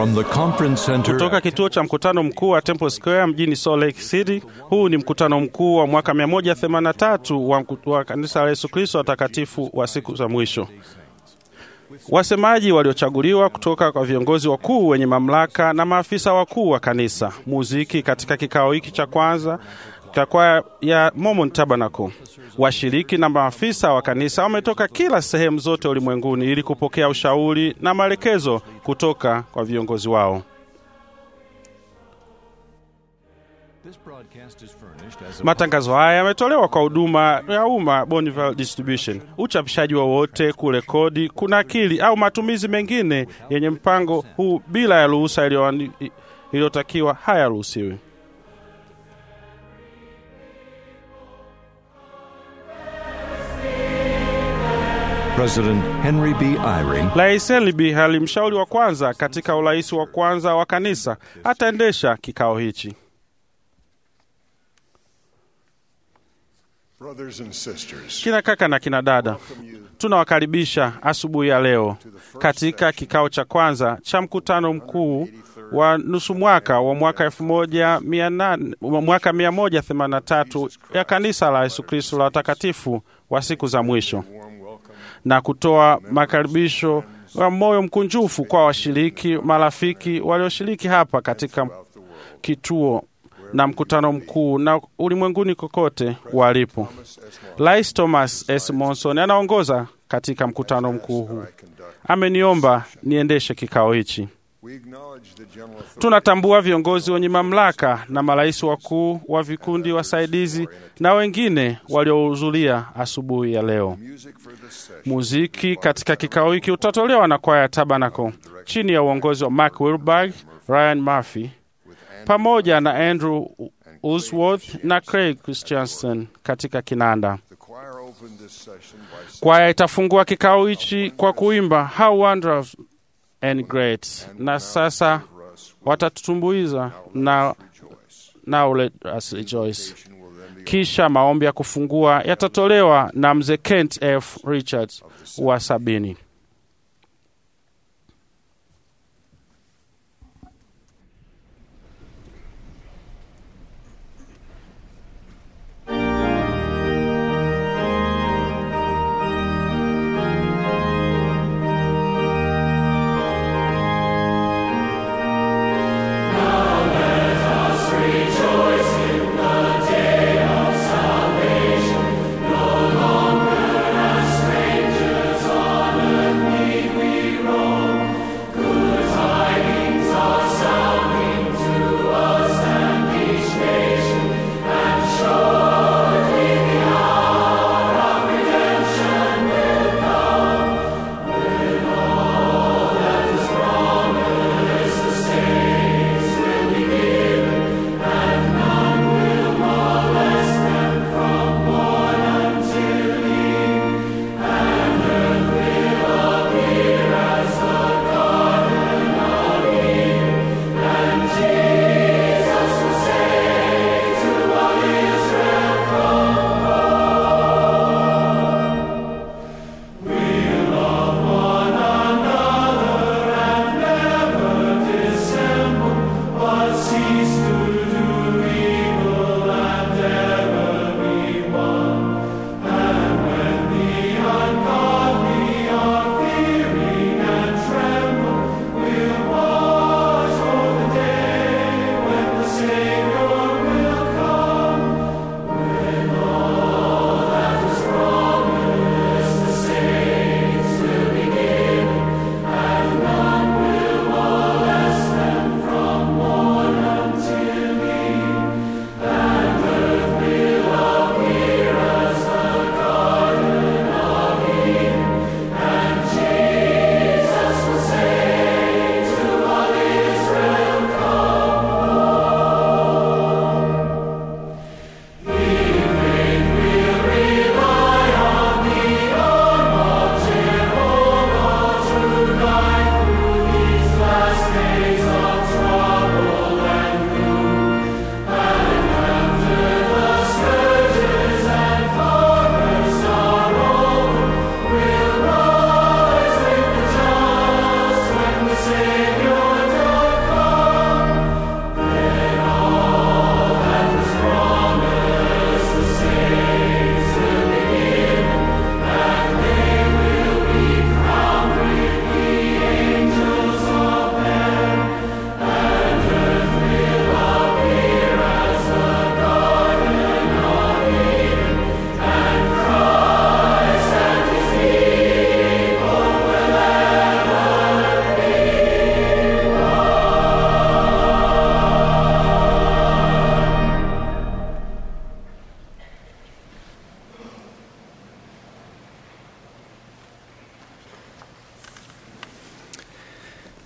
From the conference center Kutoka kituo cha mkutano mkuu wa Temple Square mjini Salt Lake City. Huu ni mkutano mkuu wa mwaka 183 wa, mku- wa kanisa la Yesu Kristo watakatifu wa siku za mwisho. Wasemaji waliochaguliwa kutoka kwa viongozi wakuu wenye mamlaka na maafisa wakuu wa kanisa. Muziki katika kikao hiki cha kwanza cha kwaya ya Mormon Tabernacle. Washiriki na maafisa wa kanisa wametoka kila sehemu zote ulimwenguni ili kupokea ushauri na maelekezo kutoka kwa viongozi wao. Matangazo haya yametolewa kwa huduma ya umma Bonneville Distribution. Uchapishaji wowote, kurekodi, kunakili au matumizi mengine yenye mpango huu bila ya ruhusa iliyoani- iliyotakiwa hayaruhusiwi. President Henry B. Eyring Rais Henry B. Hali, mshauri wa kwanza katika urais wa kwanza wa kanisa, ataendesha kikao hichi. Brothers and sisters, Kina kaka na kina dada, tunawakaribisha asubuhi ya leo katika kikao cha kwanza cha mkutano mkuu wa nusu mwaka wa mwaka 1800 wa mwaka 183 ya kanisa la Yesu Kristo la watakatifu wa siku za mwisho na kutoa makaribisho wa moyo mkunjufu kwa washiriki, marafiki walioshiriki hapa katika kituo na mkutano mkuu na ulimwenguni kokote walipo. Rais Thomas S. Monson anaongoza katika mkutano mkuu huu. Ameniomba niendeshe kikao hichi. we acknowledge the general authority Tunatambua viongozi wenye mamlaka na marais wakuu wa vikundi wasaidizi na wengine waliohudhuria asubuhi ya leo. music for this session. Muziki katika kikao hiki utatolewa na kwaya ya Tabernacle chini ya uongozi wa Mark Wilberg, Ryan Murphy pamoja na Andrew Usworth na Craig Christiansen katika kinanda. The choir opened this session by Kwaya itafungua kikao hichi kwa kuimba How Wondrous and Great, na sasa watatutumbuiza na Now Let Us Rejoice. Kisha maombi ya kufungua yatatolewa na mzee Kent F. Richards wa sabini. Strangers on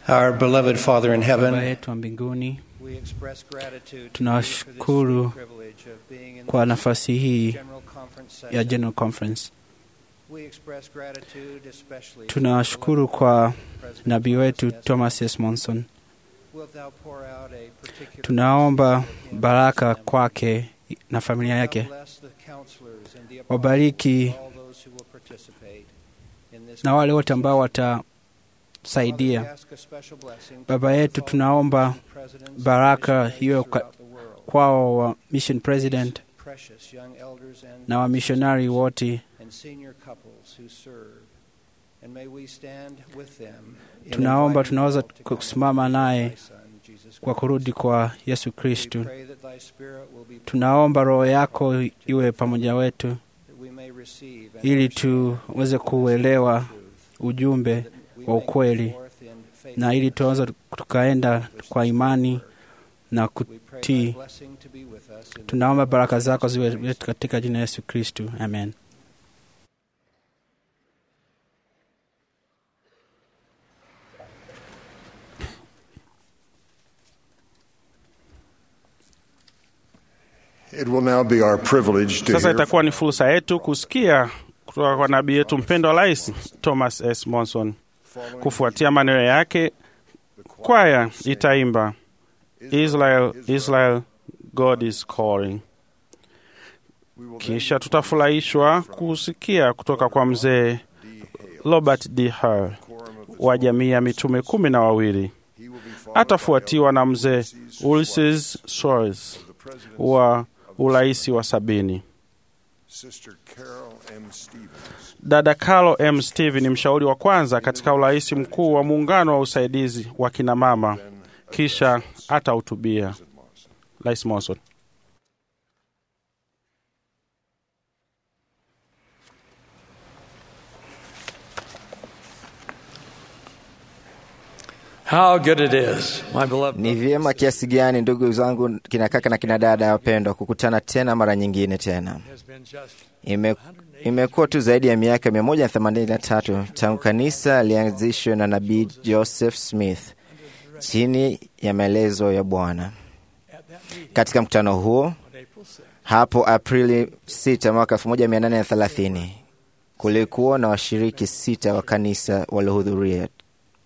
Our beloved Father in Baba heaven, yetu wa mbinguni, we express gratitude tunawashukuru kwa nafasi hii ya General Conference. Tunawashukuru kwa nabii wetu Thomas S. Monson. Tunaomba baraka kwake na familia yake, wabariki na wale wote ambao watasaidia. Baba yetu, tunaomba baraka hiyo kwa- kwao wa mission president na wamishonari wote. Tunaomba tunaweza kusimama naye kwa kurudi kwa Yesu Kristu. Tunaomba Roho yako iwe pamoja wetu ili tuweze kuelewa ujumbe wa ukweli na ili tuweze tukaenda kwa imani na kutii. Tunaomba baraka zako ziwe wetu katika jina la Yesu Kristu, amen. It will now be our privilege to Sasa hear itakuwa ni fursa yetu kusikia kutoka kwa nabii yetu mpendwa Rais Thomas S. Monson. Kufuatia maneno yake, kwaya itaimba Israel, Israel, God is calling. Kisha tutafurahishwa kusikia kutoka kwa mzee Robert D. Hall wa jamii ya mitume kumi na wawili. Atafuatiwa na mzee Ulysses Soares wa uraisi wa sabini. Sister Carol M. Stevens Dada Carol M. Steve ni mshauri wa kwanza katika urais mkuu wa muungano wa usaidizi wa kina mama, kisha atahutubia Rais Monson. How good it is, my beloved. Ni vyema kiasi gani, ndugu zangu, kina kaka na kina dada wapendwa, kukutana tena mara nyingine tena. has been just Ime, imekuwa tu zaidi ya miaka 183 tangu kanisa lianzishwe na nabii Joseph Smith chini ya maelezo ya Bwana. Katika mkutano huo hapo Aprili 6 mwaka 1830 kulikuwa na washiriki sita wa kanisa waliohudhuria. I'm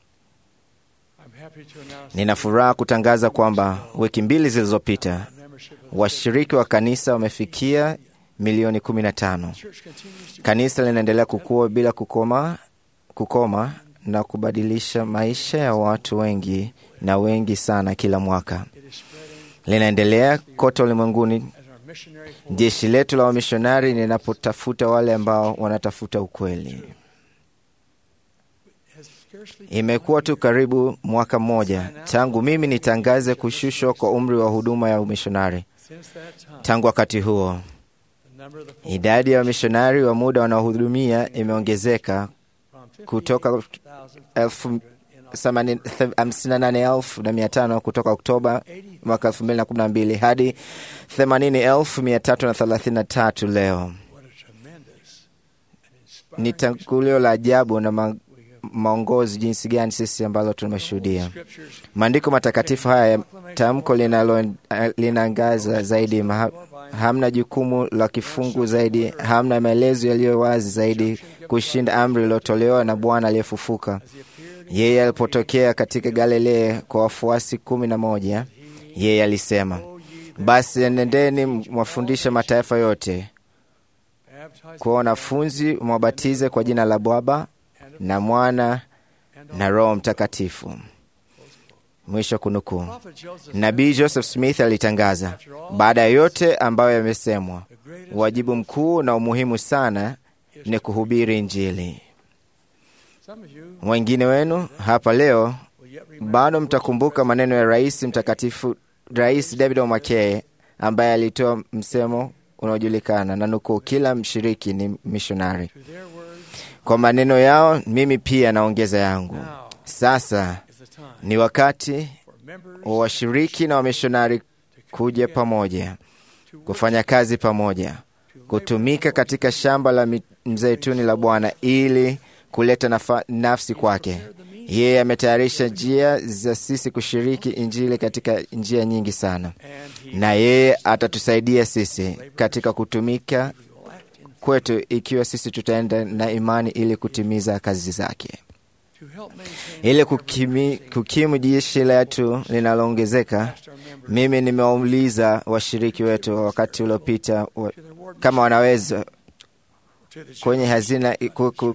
happy to announce Nina furaha kutangaza kwamba wiki mbili zilizopita membership of washiriki wa kanisa wamefikia milioni 15. church continues to Kanisa linaendelea kukua bila kukoma, kukoma na kubadilisha maisha ya watu wengi na wengi sana kila mwaka. it is spreading Linaendelea kote ulimwenguni. as our missionary force Jeshi letu la wamishonari linapotafuta wale ambao wanatafuta ukweli. has scarcely Imekuwa tu karibu mwaka mmoja tangu mimi nitangaze kushushwa kwa umri wa huduma ya umishonari. since that time Tangu wakati huo, the number of the force idadi ya wamishonari wa muda wanaohudumia imeongezeka from kutoka 50,000 elfu themanini- the- hamsini na nane elfu na mia tano kutoka Oktoba mwaka elfu mbili na kumi na mbili hadi themanini elfu mia tatu na thelathini na tatu leo. what a tremendous and Ni inspiring tangulio la ajabu na ma, we have maongozi jinsi gani sisi ambalo tumeshuhudia. scriptures Maandiko matakatifu haya, tamko linalo linaangaza zaidi maha, hamna jukumu la kifungu zaidi, hamna maelezo yaliyo wazi zaidi kushinda amri iliyotolewa na Bwana aliyefufuka. as he appeared Yeye alipotokea katika Galilea kwa wafuasi kumi na moja, yeye alisema, basi nendeni mwafundishe mataifa yote, baptized kwa wanafunzi mwabatize kwa jina la Baba na Mwana and na Roho Mtakatifu. Mwisho kunukuu. prophet Joseph Nabii Joseph Smith alitangaza, baada ya yote ambayo yamesemwa, the greatest wajibu mkuu na umuhimu sana ni kuhubiri Injili. some of you Wengine wenu hapa leo will yet remember bado mtakumbuka maneno ya Rais mtakatifu Rais David O'Mackey ambaye alitoa msemo unaojulikana na nukuu, kila mshiriki ni mishonari. to their words Kwa maneno yao mimi pia naongeza yangu. now Sasa is the time ni wakati for members wa washiriki na wamishonari kuja pamoja, kufanya kazi pamoja, kutumika katika shamba la mi- mzeituni la Bwana ili kuleta nafa, nafsi kwake, Yeye ametayarisha njia za sisi kushiriki Injili katika njia nyingi sana, and He na yeye atatusaidia sisi katika kutumika will act in kwetu ikiwa sisi tutaenda na imani ili kutimiza kazi zake, to help maintain ili kukimi, kukimu jeshi letu linaloongezeka. our members Mimi nimewauliza washiriki wetu wakati uliopita wa, to their ward kama wanaweza to the kwenye hazina ku, ku,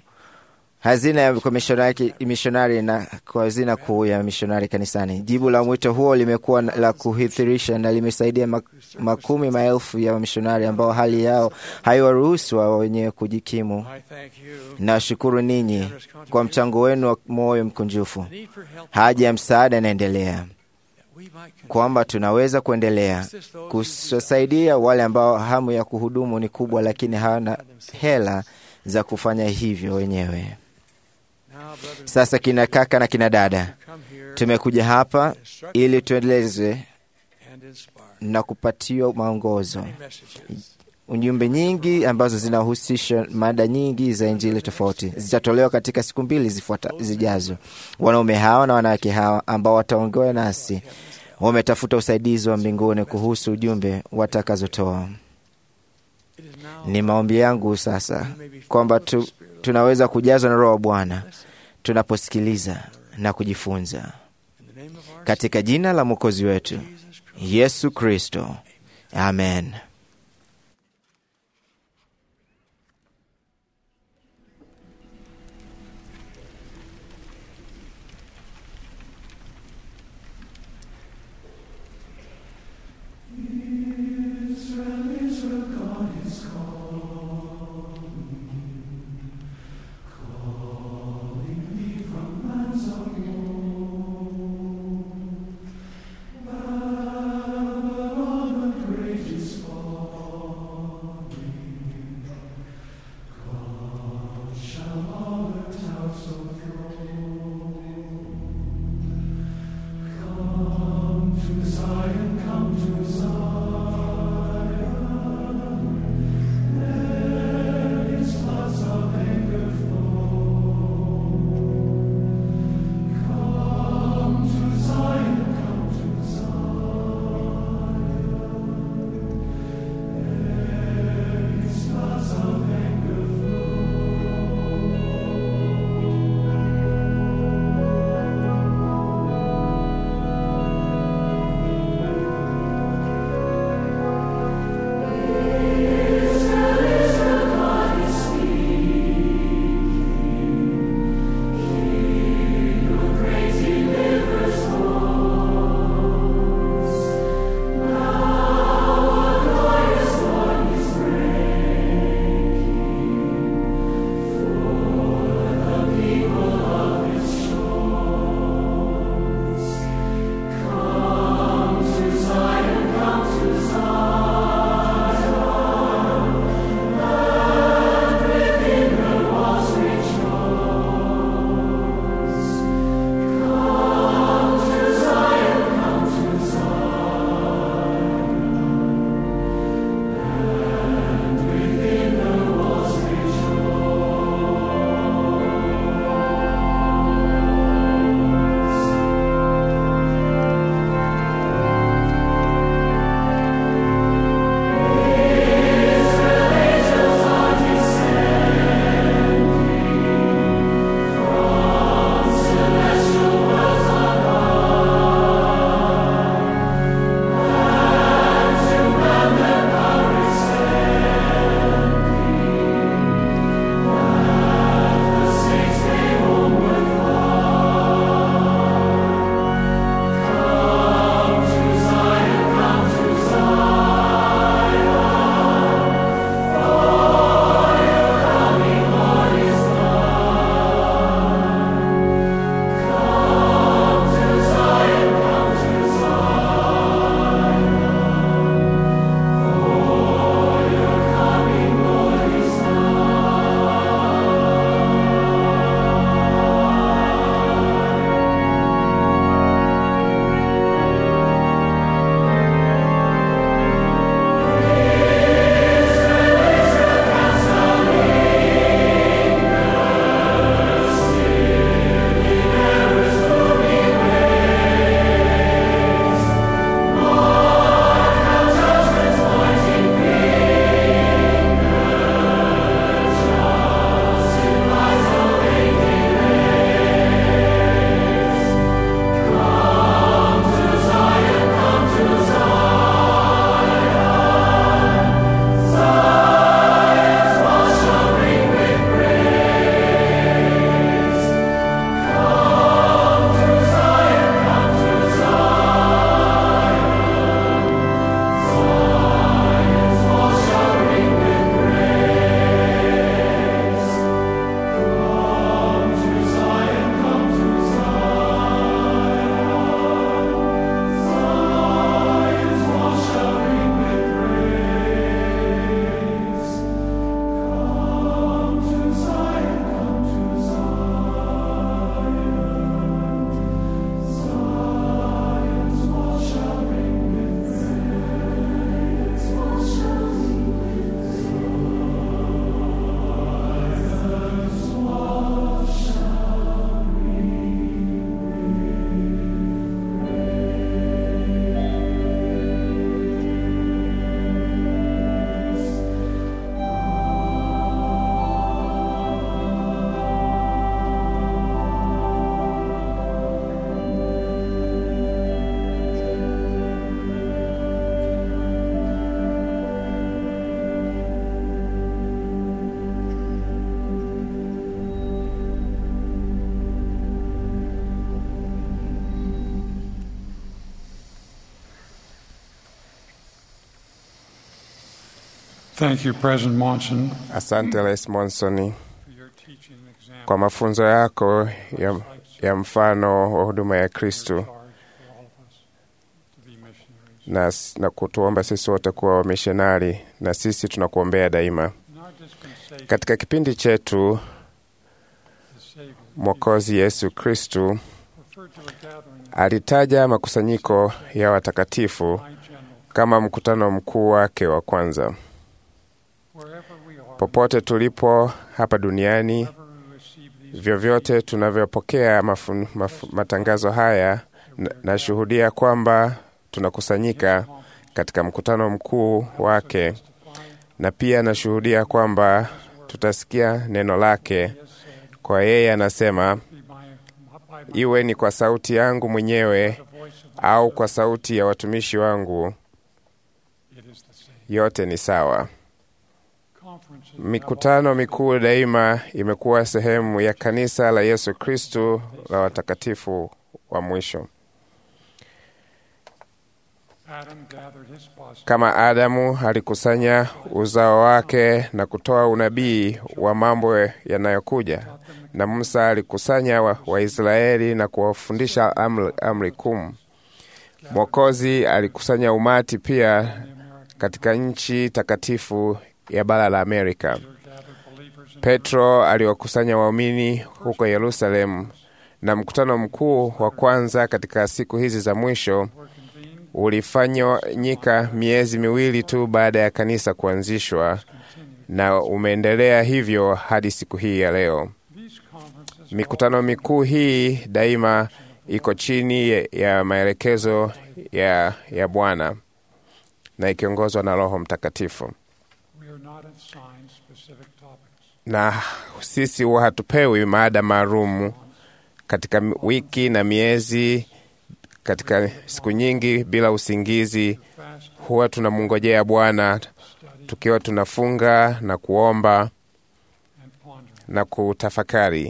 hazina ya komishonari mishonari na kwa hazina kuu ya mishonari kanisani. Jibu la mwito huo limekuwa na- la kuhithirisha na limesaidia mak, makumi maelfu ya wamishonari ambao hali yao haiwaruhusu wao wenyewe kujikimu. I thank you. Nawashukuru ninyi kwa mchango wenu wa moyo mkunjufu. The need for help Haja ya msaada inaendelea, that we might continue kwamba tunaweza kuendelea to assist those who kusaidia wale ambao hamu ya kuhudumu ni kubwa, lakini hawana hela za kufanya hivyo wenyewe. now, brothers, Sasa kina kaka na kina dada, come here tumekuja hapa and instruct ili tueleze and inspire. na kupatiwa maongozo, Many messages ujumbe nyingi ambazo zinahusisha mada nyingi za injili tofauti zitatolewa katika siku mbili zifuata zijazo. Wanaume hawa na wanawake hawa ambao wataongewa nasi wametafuta usaidizi wa mbinguni kuhusu ujumbe watakazotoa. It is now Ni maombi yangu sasa we may be filled kwamba with the tu, Spirit of tunaweza kujazwa na Roho wa Bwana Listen. tunaposikiliza na kujifunza In the name of our katika jina la Mwokozi wetu Savior, Jesus Christ. Yesu Kristo, amen. Great is fall. Thank you, President Monson, Asante Rais Monson for your teaching and example kwa mafunzo yako ya, ya mfano wa huduma ya Kristu charge for all of us to be missionaries. na, na kutuomba sisi wote kuwa wamishonari, na sisi tunakuombea daima. In our dispensation, Katika kipindi chetu, the Savior Mwokozi Yesu Kristu referred to a gathering alitaja makusanyiko ya watakatifu of high general. kama mkutano mkuu wake wa kwanza. Wherever we are, Popote tulipo hapa duniani, wherever we receive these vyovyote tunavyopokea mafu, mafu, matangazo haya, na- nashuhudia kwamba tunakusanyika katika mkutano mkuu wake, testify, na pia nashuhudia kwamba tutasikia neno lake. Kwa yeye anasema, be by, by my, iwe ni kwa sauti yangu mwenyewe the voice of au kwa sauti ya watumishi wangu, it is the same. yote ni sawa. Conferences Mikutano mikuu daima imekuwa sehemu ya kanisa la Yesu Kristu la watakatifu wa mwisho. Adam gathered his posse Kama Adamu alikusanya uzao wake na kutoa unabii wa mambo yanayokuja, na Musa alikusanya wa- Waisraeli na kuwafundisha amri, amri kumi. Mwokozi alikusanya umati pia katika nchi takatifu ya bara la Amerika. gathered believers in Petro aliwakusanya waumini huko Yerusalemu, na mkutano mkuu wa kwanza katika siku hizi za mwisho were convened ulifanyika miezi miwili tu baada ya kanisa kuanzishwa na umeendelea hivyo hadi siku hii ya leo. these conferences Mikutano mikuu hii daima iko chini ya- ya maelekezo ya, ya Bwana na ikiongozwa na Roho Mtakatifu, we are not assigned specific topics. na sisi huwa hatupewi maada maalum katika wiki na miezi, katika siku nyingi bila usingizi. Fast Huwa tunamngojea Bwana study tukiwa tunafunga na kuomba and pondering. na kutafakari.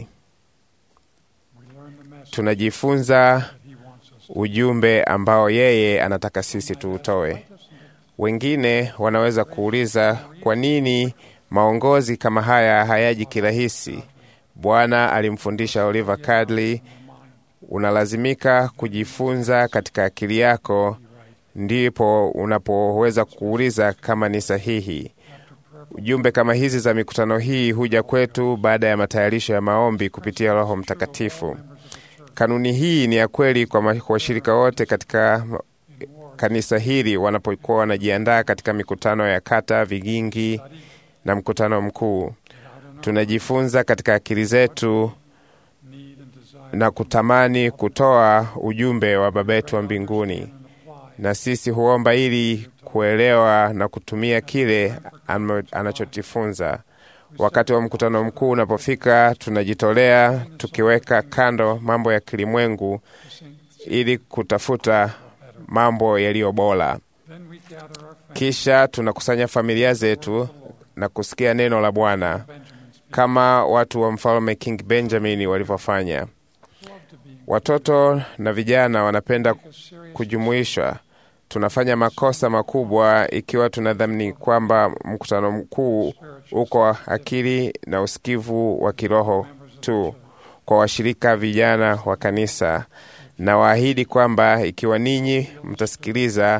We learn the message Tunajifunza that he wants us to ujumbe ambao yeye anataka sisi tuutoe. Wengine wanaweza kuuliza kwa nini maongozi kama haya hayaji kirahisi. Bwana alimfundisha Oliver Cowdery, unalazimika kujifunza katika akili yako, ndipo unapoweza kuuliza kama ni sahihi. Ujumbe kama hizi za mikutano hii huja kwetu baada ya matayarisho ya maombi kupitia Roho Mtakatifu. Kanuni hii ni ya kweli kwa ma- kwa washirika wote katika ma- kanisa hili wanapokuwa wanajiandaa katika mikutano ya kata, vigingi na mkutano mkuu. Tunajifunza katika akili zetu need and desire na kutamani kutoa ujumbe wa Baba yetu wa mbinguni, and apply na sisi huomba ili kuelewa na kutumia kile amo- anachojifunza. Wakati wa mkutano mkuu unapofika, tunajitolea tukiweka kando mambo ya kilimwengu ili kutafuta mambo yaliyo bora. Then we gather our family, Kisha tunakusanya familia zetu na kusikia neno la Bwana Benjamin's kama watu wa mfalme King Benjamin walivyofanya. love to be Watoto na vijana wanapenda a serious kujumuishwa. Tunafanya makosa makubwa ikiwa tunadhamini kwamba mkutano mkuu uko akili na usikivu wa kiroho tu kwa washirika vijana wa kanisa, na waahidi kwamba ikiwa ninyi mtasikiliza,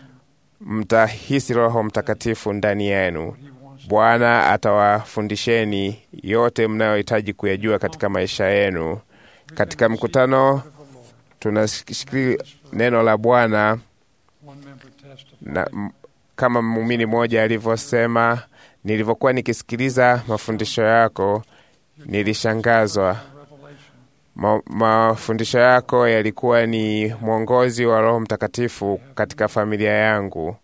mtahisi Roho Mtakatifu ndani yenu. Bwana atawafundisheni yote mnayohitaji kuyajua katika maisha yenu. Katika mkutano tunashikili neno la Bwana one member testified na m- kama muumini mmoja alivyosema, nilivyokuwa nikisikiliza mafundisho yako nilishangazwa. revelation Ma, mafundisho yako yalikuwa ni mwongozi wa Roho Mtakatifu katika familia yangu.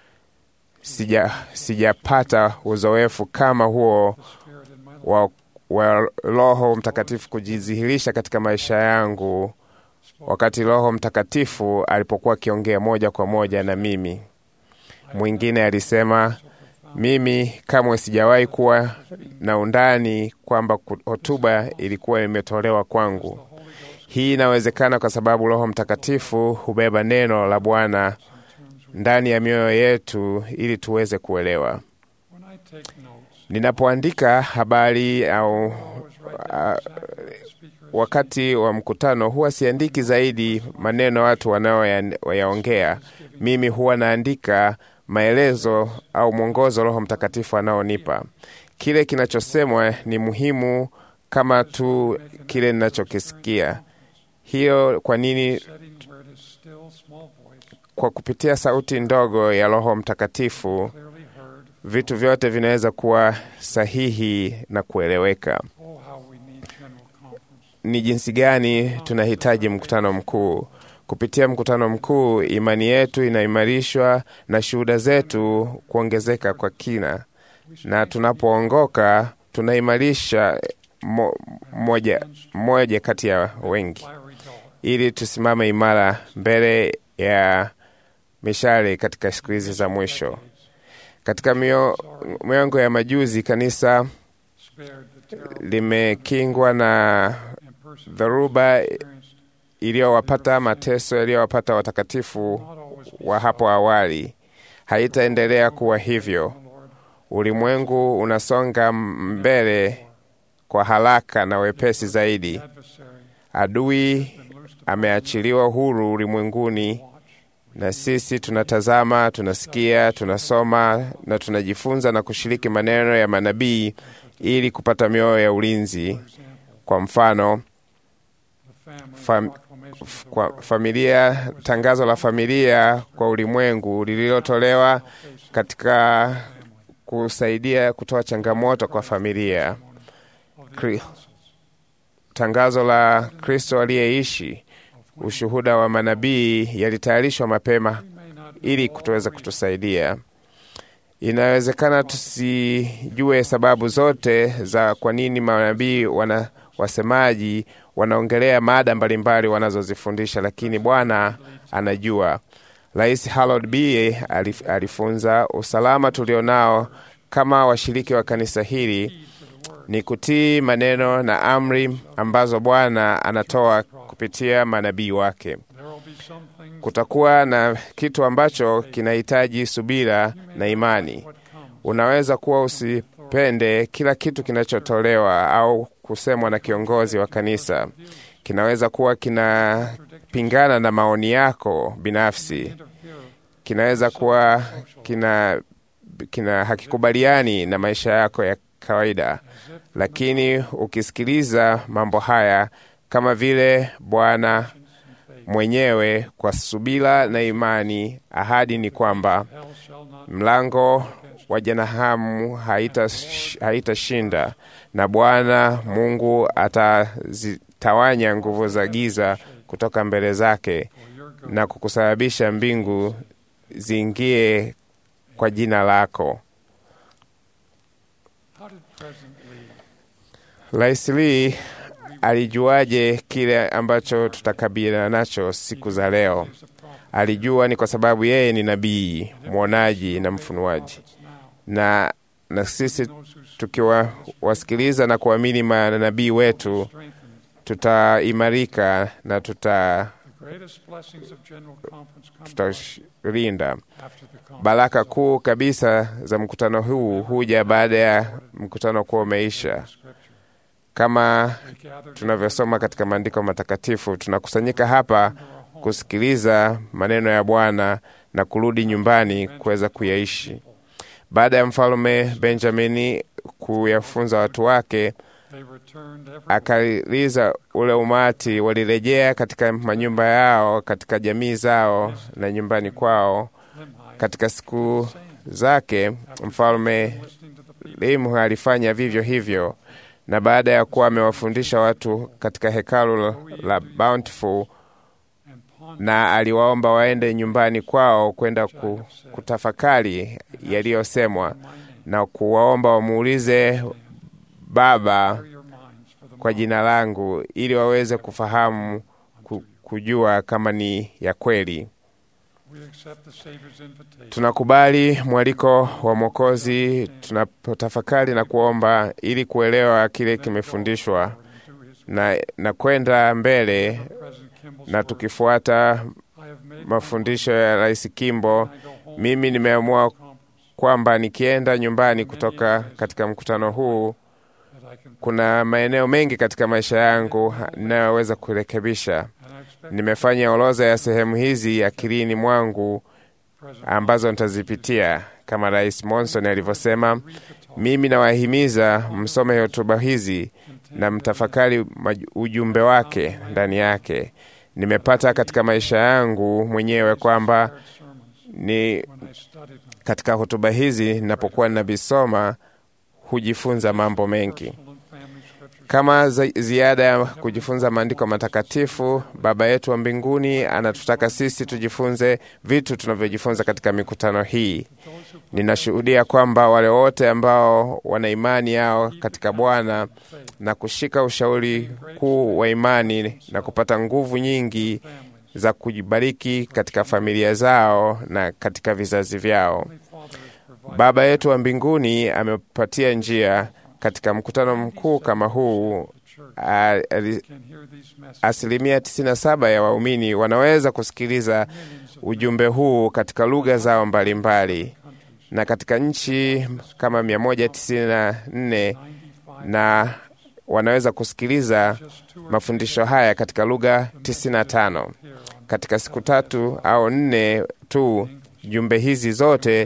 Sija sijapata uzoefu kama huo spirit in my life wa, wa Roho Mtakatifu kujidhihirisha katika maisha yangu wakati Roho Mtakatifu alipokuwa akiongea moja kwa moja na mimi. Mwingine alisema, mimi kamwe sijawahi kuwa na undani kwamba ku- hotuba ilikuwa imetolewa kwangu. Hii inawezekana kwa sababu Roho Mtakatifu hubeba neno la Bwana ndani ya mioyo yetu ili tuweze kuelewa. when Ninapoandika habari au a, wakati wa mkutano huwa siandiki zaidi maneno watu wanaoyaongea. Mimi huwa naandika maelezo au mwongozo Roho Mtakatifu anaonipa. Kile kinachosemwa ni muhimu kama tu kile ninachokisikia. Hiyo kwa nini? Kwa kupitia sauti ndogo ya Roho Mtakatifu, vitu vyote vinaweza kuwa sahihi na kueleweka. Ni jinsi gani tunahitaji mkutano mkuu. Kupitia mkutano mkuu, imani yetu inaimarishwa na shuhuda zetu kuongezeka kwa kina, na tunapoongoka tunaimarisha mo, moja, moja kati ya wengi, ili tusimame imara mbele ya mishale katika siku hizi za mwisho. Katika mio, miongo ya majuzi kanisa limekingwa na dharuba iliyowapata mateso yaliyowapata watakatifu wa hapo awali. Haitaendelea kuwa hivyo. Ulimwengu unasonga mbele kwa haraka na wepesi zaidi. Adui ameachiliwa huru ulimwenguni, na sisi tunatazama, tunasikia, tunasoma na tunajifunza na kushiriki maneno ya manabii ili kupata mioyo ya ulinzi. Kwa mfano fam, kwa familia, tangazo la familia kwa ulimwengu lililotolewa katika kusaidia kutoa changamoto kwa familia. Kri, tangazo la Kristo aliyeishi, ushuhuda wa manabii yalitayarishwa mapema ili kutoweza kutusaidia. Inawezekana tusijue sababu zote za kwa nini manabii wana wasemaji wanaongelea mada mbalimbali wanazozifundisha, lakini Bwana anajua. Rais Harold B alif, alifunza usalama tulionao kama washiriki wa kanisa hili ni kutii maneno na amri ambazo Bwana anatoa kupitia manabii wake. Kutakuwa na kitu ambacho kinahitaji subira na imani. Unaweza kuwa usipende kila kitu kinachotolewa au kusemwa na kiongozi wa kanisa. Kinaweza kuwa kinapingana na maoni yako binafsi. Kinaweza kuwa kina, kina hakikubaliani na maisha yako ya kawaida, lakini ukisikiliza mambo haya kama vile Bwana mwenyewe kwa subira na imani, ahadi ni kwamba mlango wa jehanamu haitashinda haita na Bwana Mungu atazitawanya nguvu za giza kutoka mbele zake na kukusababisha mbingu ziingie kwa jina lako. Rais Lee alijuaje kile ambacho tutakabiliana nacho siku za leo? Alijua ni kwa sababu yeye ni nabii, mwonaji na mfunuaji, na na sisi tukiwasikiliza na kuamini manabii wetu tutaimarika na tuta tutalinda. Baraka kuu kabisa za mkutano huu huja baada ya mkutano kuwa umeisha. Kama tunavyosoma katika maandiko matakatifu, tunakusanyika hapa kusikiliza maneno ya Bwana na kurudi nyumbani kuweza kuyaishi. Baada ya mfalme Benjamini kuyafunza watu wake, akaliza ule umati, walirejea katika manyumba yao, katika jamii zao na nyumbani kwao. Katika siku zake mfalme Limu alifanya vivyo hivyo, na baada ya kuwa amewafundisha watu katika hekalu la Bountiful na aliwaomba waende nyumbani kwao kwenda kutafakari yaliyosemwa na kuwaomba wamuulize Baba kwa jina langu ili waweze kufahamu kujua kama ni ya kweli. Tunakubali mwaliko wa Mwokozi tunapotafakari na kuomba ili kuelewa kile kimefundishwa na, na kwenda mbele na tukifuata mafundisho ya Rais Kimbo. Mimi nimeamua kwamba nikienda nyumbani kutoka katika mkutano huu, kuna maeneo mengi katika maisha yangu ninayoweza kurekebisha. Nimefanya orodha ya sehemu hizi akilini mwangu ambazo nitazipitia kama Rais Monson alivyosema. Mimi nawahimiza msome hotuba hizi na mtafakari ujumbe wake ndani yake. Nimepata katika maisha yangu mwenyewe kwamba ni katika hotuba hizi ninapokuwa ninavisoma hujifunza mambo mengi kama ziada ya kujifunza maandiko matakatifu. Baba yetu wa mbinguni anatutaka sisi tujifunze vitu tunavyojifunza katika mikutano hii. Ninashuhudia kwamba wale wote ambao wana imani yao katika Bwana na kushika ushauri kuu wa imani na kupata nguvu nyingi za kujibariki katika familia zao na katika vizazi vyao. Baba yetu wa mbinguni amepatia njia katika mkutano mkuu kama huu. Asilimia 97 ya waumini wanaweza kusikiliza ujumbe huu katika lugha zao mbalimbali mbali. Na katika nchi kama 194 na wanaweza kusikiliza mafundisho haya katika lugha 95 katika siku tatu au nne tu. Jumbe hizi zote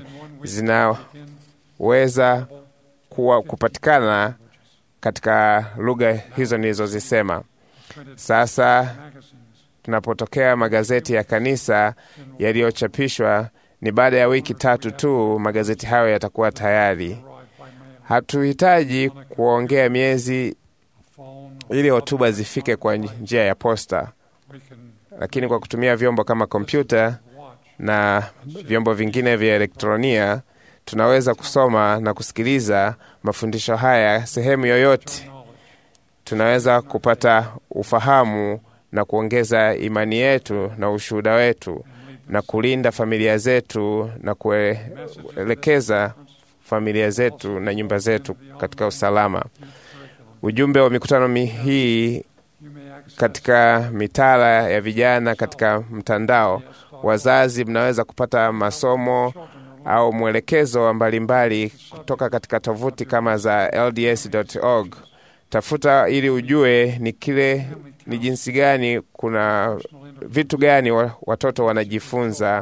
zinaweza kuwa kupatikana katika lugha hizo nilizozisema. Sasa tunapotokea magazeti ya kanisa yaliyochapishwa, ni baada ya wiki tatu tu magazeti hayo yatakuwa tayari. Hatuhitaji kuongea miezi ili hotuba zifike kwa njia ya posta, lakini kwa kutumia vyombo kama kompyuta na vyombo vingine vya elektronia tunaweza kusoma na kusikiliza mafundisho haya sehemu yoyote. Tunaweza kupata ufahamu na kuongeza imani yetu na ushuhuda wetu na kulinda familia zetu na kuelekeza familia zetu na nyumba zetu katika usalama. Ujumbe wa mikutano hii katika mitaala ya vijana katika mtandao, wazazi mnaweza kupata masomo au mwelekezo mbalimbali kutoka katika tovuti kama za LDS.org. Tafuta ili ujue ni kile ni jinsi gani, kuna vitu gani watoto wanajifunza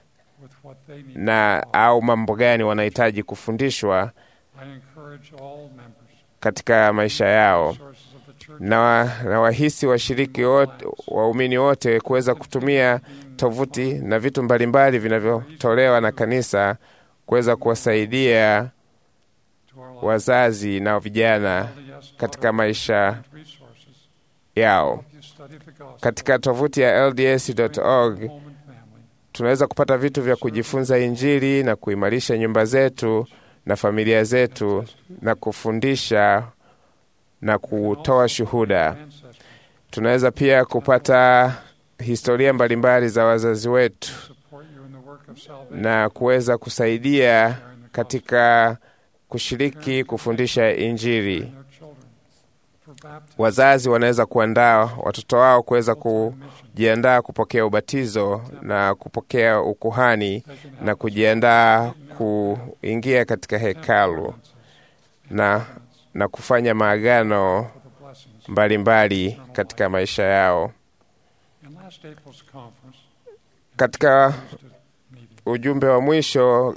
na au mambo gani wanahitaji kufundishwa katika maisha yao, na na wahisi washiriki wote, waumini wote kuweza kutumia tovuti na vitu mbalimbali vinavyotolewa na kanisa kuweza kuwasaidia wazazi na vijana katika maisha yao. Katika tovuti ya LDS.org tunaweza kupata vitu vya kujifunza Injili na kuimarisha nyumba zetu na familia zetu na kufundisha na kutoa shuhuda. Tunaweza pia kupata historia mbalimbali za wazazi wetu na kuweza kusaidia katika kushiriki kufundisha Injili. Wazazi wanaweza kuandaa watoto wao kuweza kujiandaa kupokea ubatizo na kupokea ukuhani na kujiandaa kuingia katika hekalu na, na kufanya maagano mbalimbali katika maisha yao. Katika ujumbe wa mwisho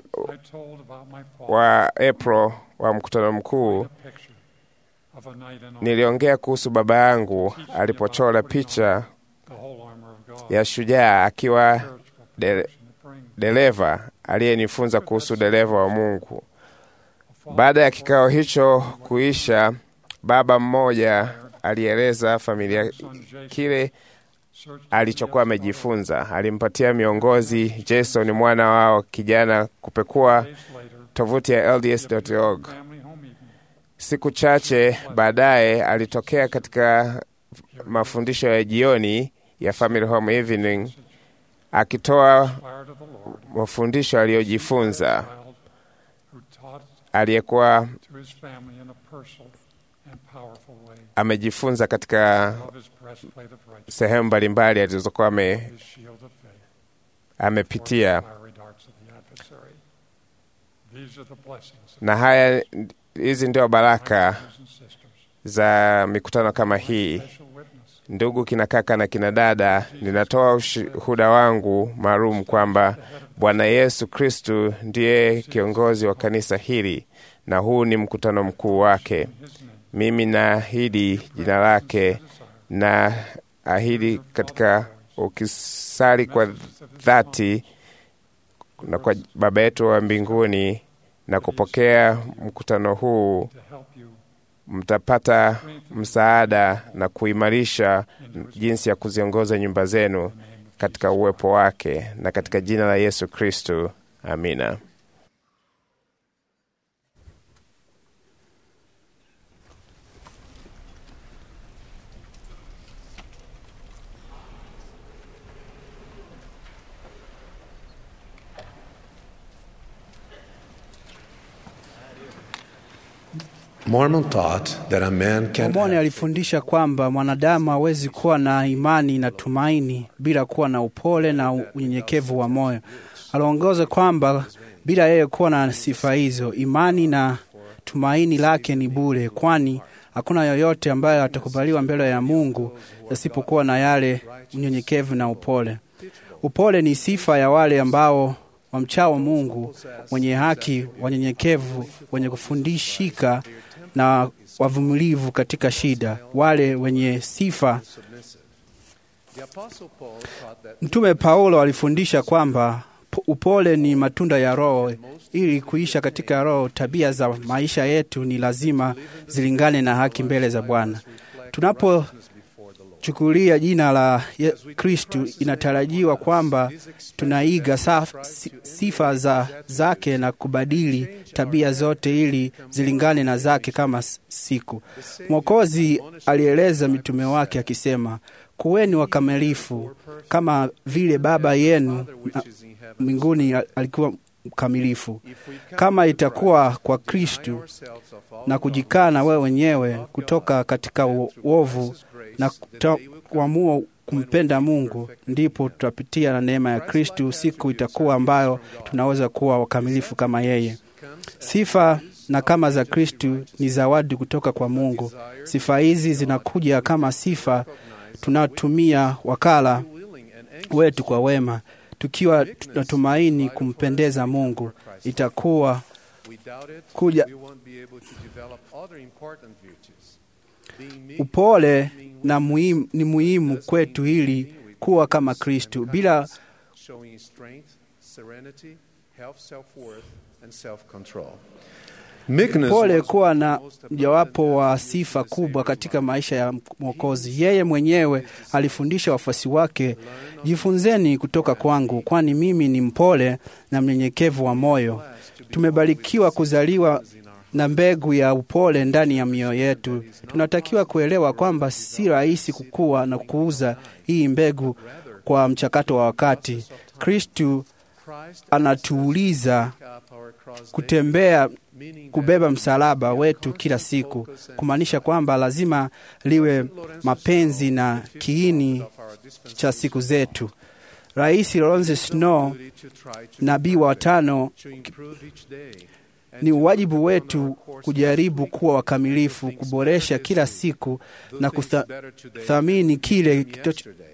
wa April wa mkutano mkuu niliongea kuhusu baba yangu alipochora picha ya shujaa akiwa de, dereva aliyenifunza kuhusu dereva wa Mungu. Baada ya kikao hicho kuisha, baba mmoja alieleza familia kile alichokuwa amejifunza. Alimpatia miongozi Jason mwana wao kijana kupekua tovuti ya LDS.org. Siku chache baadaye alitokea katika mafundisho ya jioni ya Family Home Evening akitoa mafundisho aliyojifunza. Aliyekuwa amejifunza katika sehemu mbalimbali alizokuwa ame, amepitia. These are the blessings na haya hizi ndio baraka and sisters. za mikutano kama hii. Special witness. Ndugu kina kaka na kina dada, ninatoa ushuhuda wangu maalum kwamba Bwana Yesu Kristu ndiye kiongozi wa kanisa hili na huu ni mkutano mkuu wake. Mimi naahidi jina lake na ahidi katika ukisali kwa dhati na kwa Baba yetu wa mbinguni na kupokea mkutano huu to help you mtapata msaada na kuimarisha jinsi ya kuziongoza nyumba zenu katika uwepo wake na katika jina la Yesu Kristu, amina. Mormon taught that a man can Mormoni alifundisha kwamba mwanadamu hawezi kuwa na imani na tumaini bila kuwa na upole na unyenyekevu wa moyo. Aliongoza kwamba bila yeye kuwa na sifa hizo, imani na tumaini lake ni bure, kwani hakuna yoyote ambayo atakubaliwa mbele ya Mungu yasipokuwa na yale unyenyekevu na upole. Upole ni sifa ya wale ambao wamchao Mungu, wenye haki, wanyenyekevu, wenye kufundishika na wavumilivu katika shida, wale wenye sifa. Mtume Paulo alifundisha kwamba p- upole ni matunda ya Roho. Ili kuisha katika Roho, tabia za maisha yetu ni lazima zilingane na haki mbele za Bwana. Tunapochukulia jina la Ye- Kristu, inatarajiwa kwamba tunaiga saf- si- sifa za zake na kubadili tabia zote ili zilingane na zake kama s- siku. Mwokozi alieleza mitume wake akisema, kuweni wakamilifu kama vile Baba yenu na- mbinguni al- alikuwa mkamilifu. Kama itakuwa kwa Kristu na kujikana wewe wenyewe kutoka katika uovu na kuta- kuamua kumpenda Mungu, ndipo tutapitia na neema ya Kristu. Siku itakuwa ambayo tunaweza kuwa wakamilifu kama yeye. Sifa na kama za Kristu ni zawadi kutoka kwa Mungu. Sifa hizi zinakuja kama sifa tunatumia wakala wetu kwa wema, tukiwa tunatumaini kumpendeza Mungu. Itakuwa kuja upole na muhimu, ni muhimu kwetu ili kuwa kama Kristu. Bila showing strength, serenity, health, self-worth, and self-control. Meekness pole was kuwa na most abundant mojawapo wa attribute sifa of the kubwa Savior's katika life. maisha ya Mwokozi. Yeye mwenyewe alifundisha wafuasi wake, jifunzeni kutoka kwangu, kwani mimi ni mpole na mnyenyekevu wa moyo. Tumebarikiwa kuzaliwa na mbegu ya upole ndani ya mioyo yetu. Tunatakiwa kuelewa kwamba si rahisi kukua na kuuza hii mbegu kwa mchakato wa wakati. Kristu Christ anatuuliza up our cross kutembea meaning kubeba msalaba wetu kila siku, kumaanisha kwamba lazima liwe mapenzi na kiini cha siku zetu. Rais Lawrence Snow, to try to, nabii wa tano, to improve each day. ni wajibu wetu kujaribu kuwa wakamilifu, kuboresha kila siku na kuthamini kile kito- Yesterday.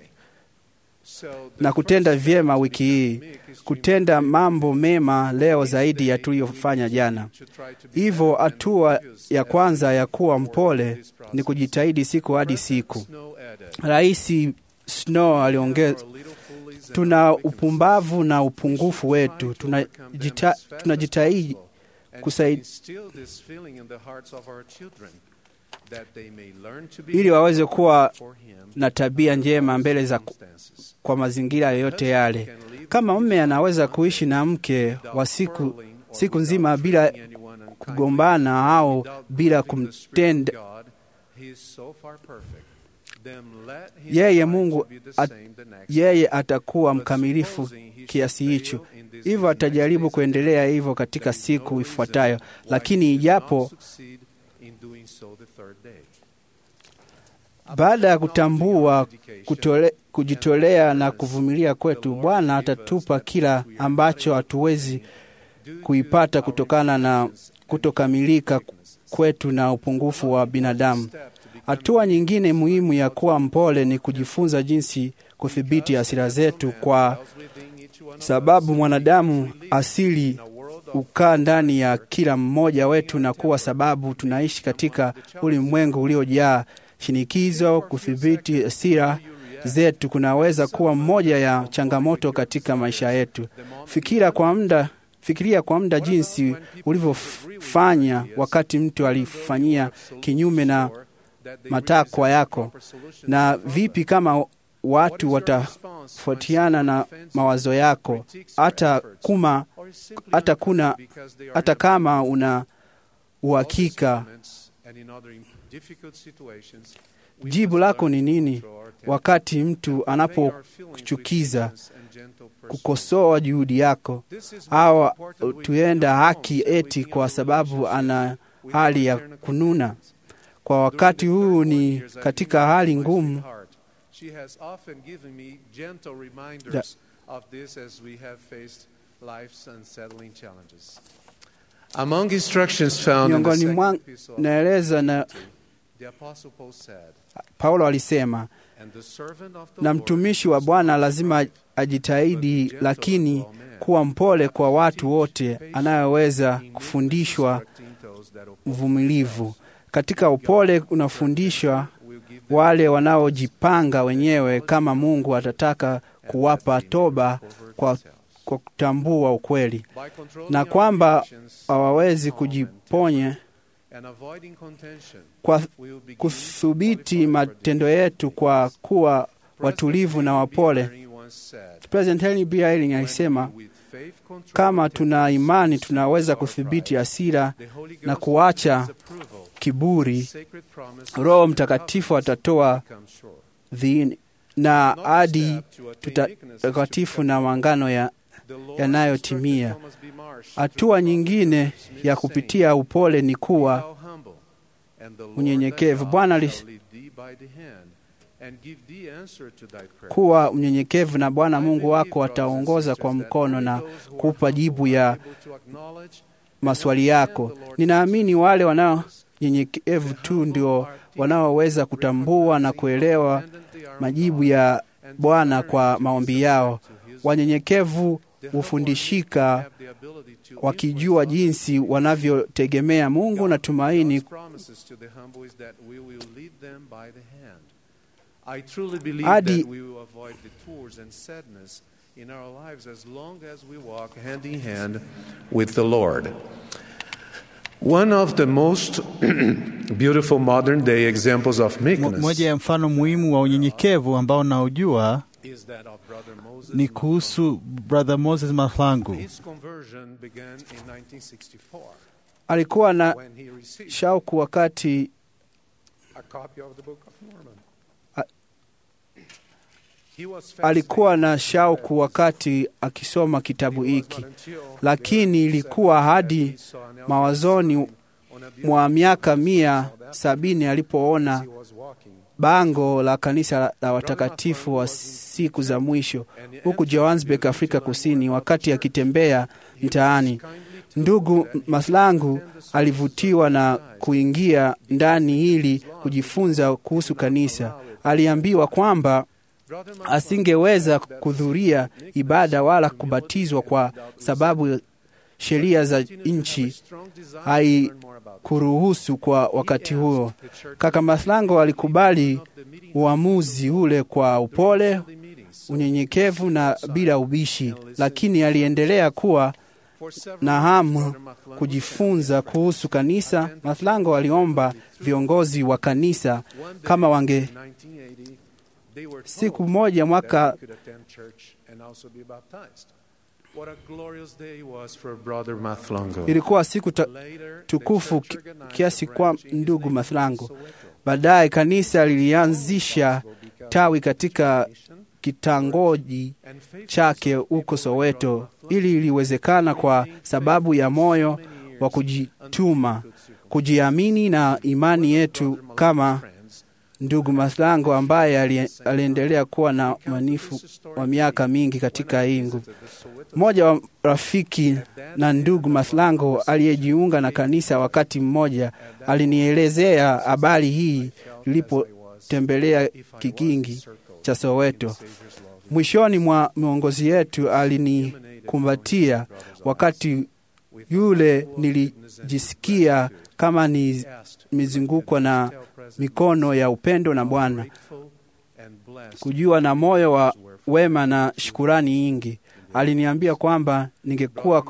So the na kutenda first vyema step wiki to hii, become meek is to kutenda improve mambo mema leo zaidi ya tuliyofanya jana. Hivyo hatua ya kwanza ya kuwa mpole ni kujitahidi siku hadi siku. Snow added, Rais Snow aliongeza, "Our little follies and tuna our weaknesses, upumbavu na upungufu wetu, tunajita- tunajitahidi and kusai- instill this feeling in the hearts of our children, that they may learn to be ili waweze kuwa for him na tabia njema mbele za circumstances. kwa mazingira yoyote yale. Kama mme anaweza kuishi na mke wa siku, siku nzima bila kugombana au bila kumtenda God, he is so far perfect. Then let him yeye, try Mungu to be the at, same the next yeye atakuwa mkamilifu kiasi hicho, hivyo atajaribu kuendelea hivyo katika siku ifuatayo. Lakini ijapo succeed in doing so the third day. baada ya kutambua kutole, kujitolea na kuvumilia kwetu, Bwana atatupa kila ambacho hatuwezi kuipata kutokana na kutokamilika kwetu na upungufu wa binadamu. Hatua nyingine muhimu ya kuwa mpole ni kujifunza jinsi kudhibiti hasira zetu, kwa sababu mwanadamu asili hukaa ndani ya kila mmoja wetu, na kuwa sababu tunaishi katika ulimwengu uliojaa shinikizo. Kudhibiti hasira zetu kunaweza kuwa moja ya changamoto katika maisha yetu. Fikira kwa muda Fikiria kwa muda jinsi ulivyofanya wakati mtu alifanyia kinyume na matakwa yako, na vipi kama watu watafuatiana na mawazo yako, hata kuma hata kuna hata kama una uhakika. Jibu lako ni nini wakati mtu anapokuchukiza, kukosoa juhudi yako, au tuenda haki eti kwa sababu ana hali ya kununa? Kwa wakati huu ni katika hali ngumu miongoni mwa naeleza na Paulo alisema, na mtumishi wa Bwana lazima ajitahidi, lakini kuwa mpole kwa watu wote, anayeweza kufundishwa uvumilivu. Katika upole unafundishwa wale wanaojipanga wenyewe, kama Mungu atataka kuwapa toba kwa, kwa kutambua ukweli na kwamba hawawezi kujiponya kwa kuthubiti matendo yetu kwa kuwa watulivu na wapole. President Henry B. Eyring alisema kama tuna imani tunaweza kudhibiti hasira na kuacha kiburi, Roho Mtakatifu atatoa dhiini na hadi tutakatifu na maangano ya yanayotimia. Hatua nyingine ya kupitia upole ni kuwa unyenyekevu. Bwana kuwa mnyenyekevu, na Bwana Mungu wako ataongoza kwa mkono na kupa jibu ya maswali yako. Ninaamini wale wanaonyenyekevu tu ndio wanaoweza kutambua na kuelewa majibu ya Bwana kwa maombi yao. Wanyenyekevu hufundishika wakijua jinsi wanavyotegemea Mungu na tumaini. Hadi One of the most beautiful modern day examples of meekness moja ya mfano muhimu wa unyenyekevu ambao naujua ni kuhusu Brother Moses Mahlangu. Alikuwa na shauku wakati alikuwa na shauku wakati akisoma kitabu hiki, lakini ilikuwa hadi mawazoni mwa miaka mia sabini alipoona bango la kanisa la watakatifu wa siku za mwisho huku Johannesburg, Afrika Kusini. Wakati akitembea mtaani, ndugu Maslangu alivutiwa na kuingia ndani ili kujifunza kuhusu kanisa. Aliambiwa kwamba asingeweza kuhudhuria ibada wala kubatizwa kwa sababu sheria za nchi haikuruhusu kwa wakati huo. Kaka Maslango alikubali uamuzi ule kwa upole, unyenyekevu na bila ubishi, lakini aliendelea kuwa na hamu kujifunza kuhusu kanisa. Maslango aliomba viongozi wa kanisa kama wange siku moja mwaka ilikuwa siku ta, tukufu kiasi kwa ndugu Mathlango. Baadaye kanisa lilianzisha tawi katika kitangoji chake huko Soweto. Ili iliwezekana kwa sababu ya moyo wa kujituma, kujiamini na imani yetu kama ndugu Maslango ambaye aliendelea kuwa na manifu wa miaka mingi katika ingu. Mmoja wa rafiki na ndugu Mathlango aliyejiunga na kanisa wakati mmoja alinielezea habari hii nilipotembelea kikingi cha Soweto. Mwishoni mwa miongozi yetu alinikumbatia wakati yule nilijisikia kama ni mizungukwa na mikono ya upendo na Bwana, kujua na moyo wa wema na shukurani nyingi. Aliniambia kwamba ningekuwa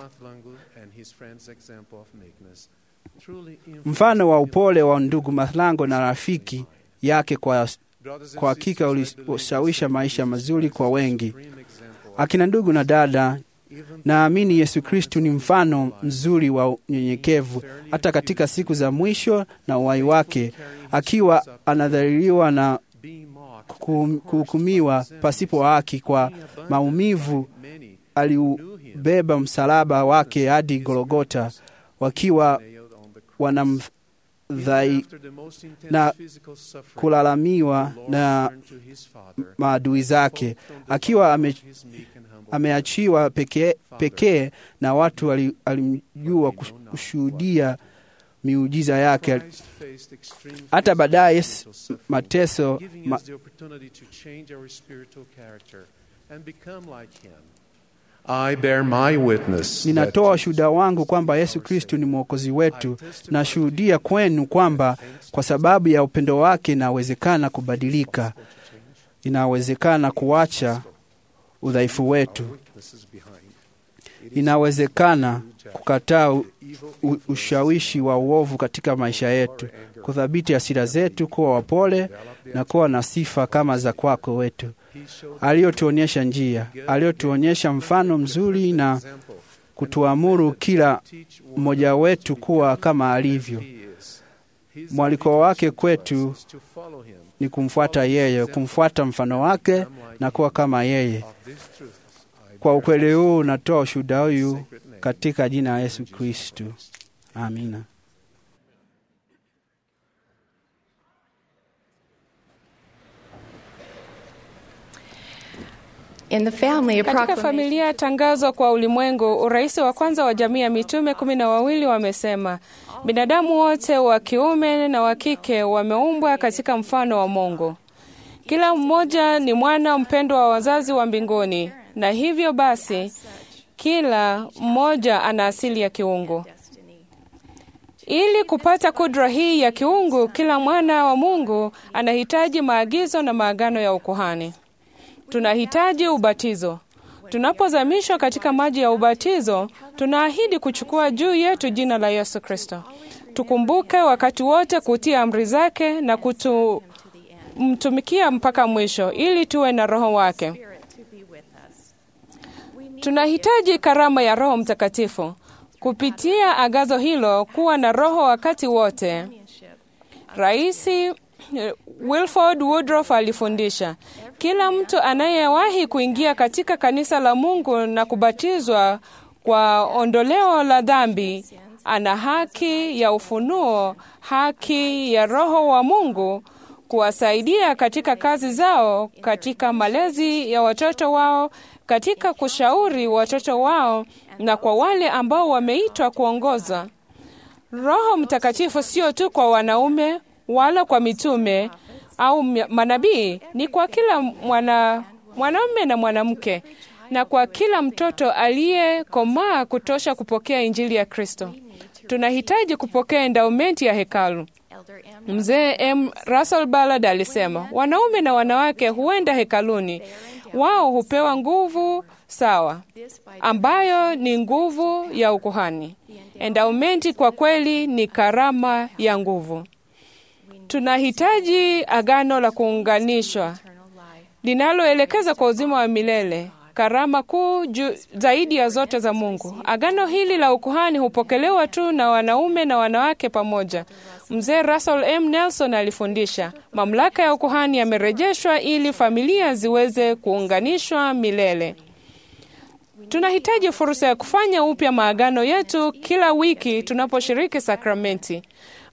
mfano wa upole wa ndugu Mathlango na rafiki yake kwa kwa hakika ulishawisha maisha mazuri kwa wengi. Akina ndugu na dada, naamini Yesu Kristu ni mfano mzuri wa unyenyekevu hata katika siku za mwisho na uhai wake, akiwa anadhaliliwa na kuhukumiwa pasipo haki kwa maumivu, aliubeba msalaba wake hadi Golgota, wakiwa wanamdhai na kulalamiwa na maadui zake, akiwa ame, ameachiwa pekee peke, na watu alimjua kushuhudia miujiza yake. Hata baadaye mateso ma, I bear my witness ninatoa ushuhuda wangu kwamba Yesu Kristu ni mwokozi wetu. Nashuhudia kwenu kwamba kwa sababu ya upendo wake inawezekana kubadilika, inawezekana kuacha udhaifu wetu, inawezekana kukataa u- u- ushawishi wa uovu katika maisha yetu, kudhibiti hasira zetu, kuwa wapole na kuwa na sifa kama za kwako wetu, aliyotuonyesha njia, aliyotuonyesha mfano mzuri na kutuamuru kila mmoja wetu kuwa kama alivyo. Mwaliko wake kwetu ni kumfuata yeye, kumfuata mfano wake na kuwa kama yeye. Kwa ukweli huu natoa ushuhuda huyu katika jina la Yesu Kristu, amina. In the family, a Katika proclamation familia tangazo kwa ulimwengu, urais wa kwanza wa jamii ya mitume kumi na wawili wamesema binadamu wote wa kiume na wa kike wameumbwa katika mfano wa Mungu. Kila mmoja ni mwana mpendwa wa wazazi wa mbinguni, na hivyo basi kila mmoja ana asili ya kiungu. Ili kupata kudra hii ya kiungu, kila mwana wa Mungu anahitaji maagizo na maagano ya ukuhani. Tunahitaji ubatizo. Tunapozamishwa katika maji ya ubatizo, tunaahidi kuchukua juu yetu jina la Yesu Kristo. Tukumbuke wakati wote kutii amri zake na kutumtumikia mpaka mwisho, ili tuwe na Roho wake. Tunahitaji karama ya Roho Mtakatifu kupitia agazo hilo, kuwa na Roho wakati wote. Raisi eh, Wilford Woodruff alifundisha kila mtu anayewahi kuingia katika kanisa la Mungu na kubatizwa kwa ondoleo la dhambi ana haki ya ufunuo, haki ya Roho wa Mungu kuwasaidia katika kazi zao, katika malezi ya watoto wao, katika kushauri watoto wao, na kwa wale ambao wameitwa kuongoza. Roho Mtakatifu sio tu kwa wanaume wala kwa mitume au m- manabii, ni kwa kila mwana mwanaume na mwanamke na kwa kila mtoto aliyekomaa kutosha kupokea injili ya Kristo. Tunahitaji kupokea endaumenti ya hekalu. Mzee M. Russell Ballard alisema wanaume na wanawake huenda hekaluni, wao hupewa nguvu sawa, ambayo ni nguvu ya ukuhani. Endaumenti kwa kweli ni karama ya nguvu. Tunahitaji agano la kuunganishwa linaloelekeza kwa uzima wa milele, karama kuu ju- zaidi ya zote za Mungu. Agano hili la ukuhani hupokelewa tu na wanaume na wanawake pamoja. Mzee Russell M. Nelson alifundisha mamlaka ya ukuhani yamerejeshwa ili familia ziweze kuunganishwa milele. Tunahitaji fursa ya kufanya upya maagano yetu kila wiki tunaposhiriki sakramenti.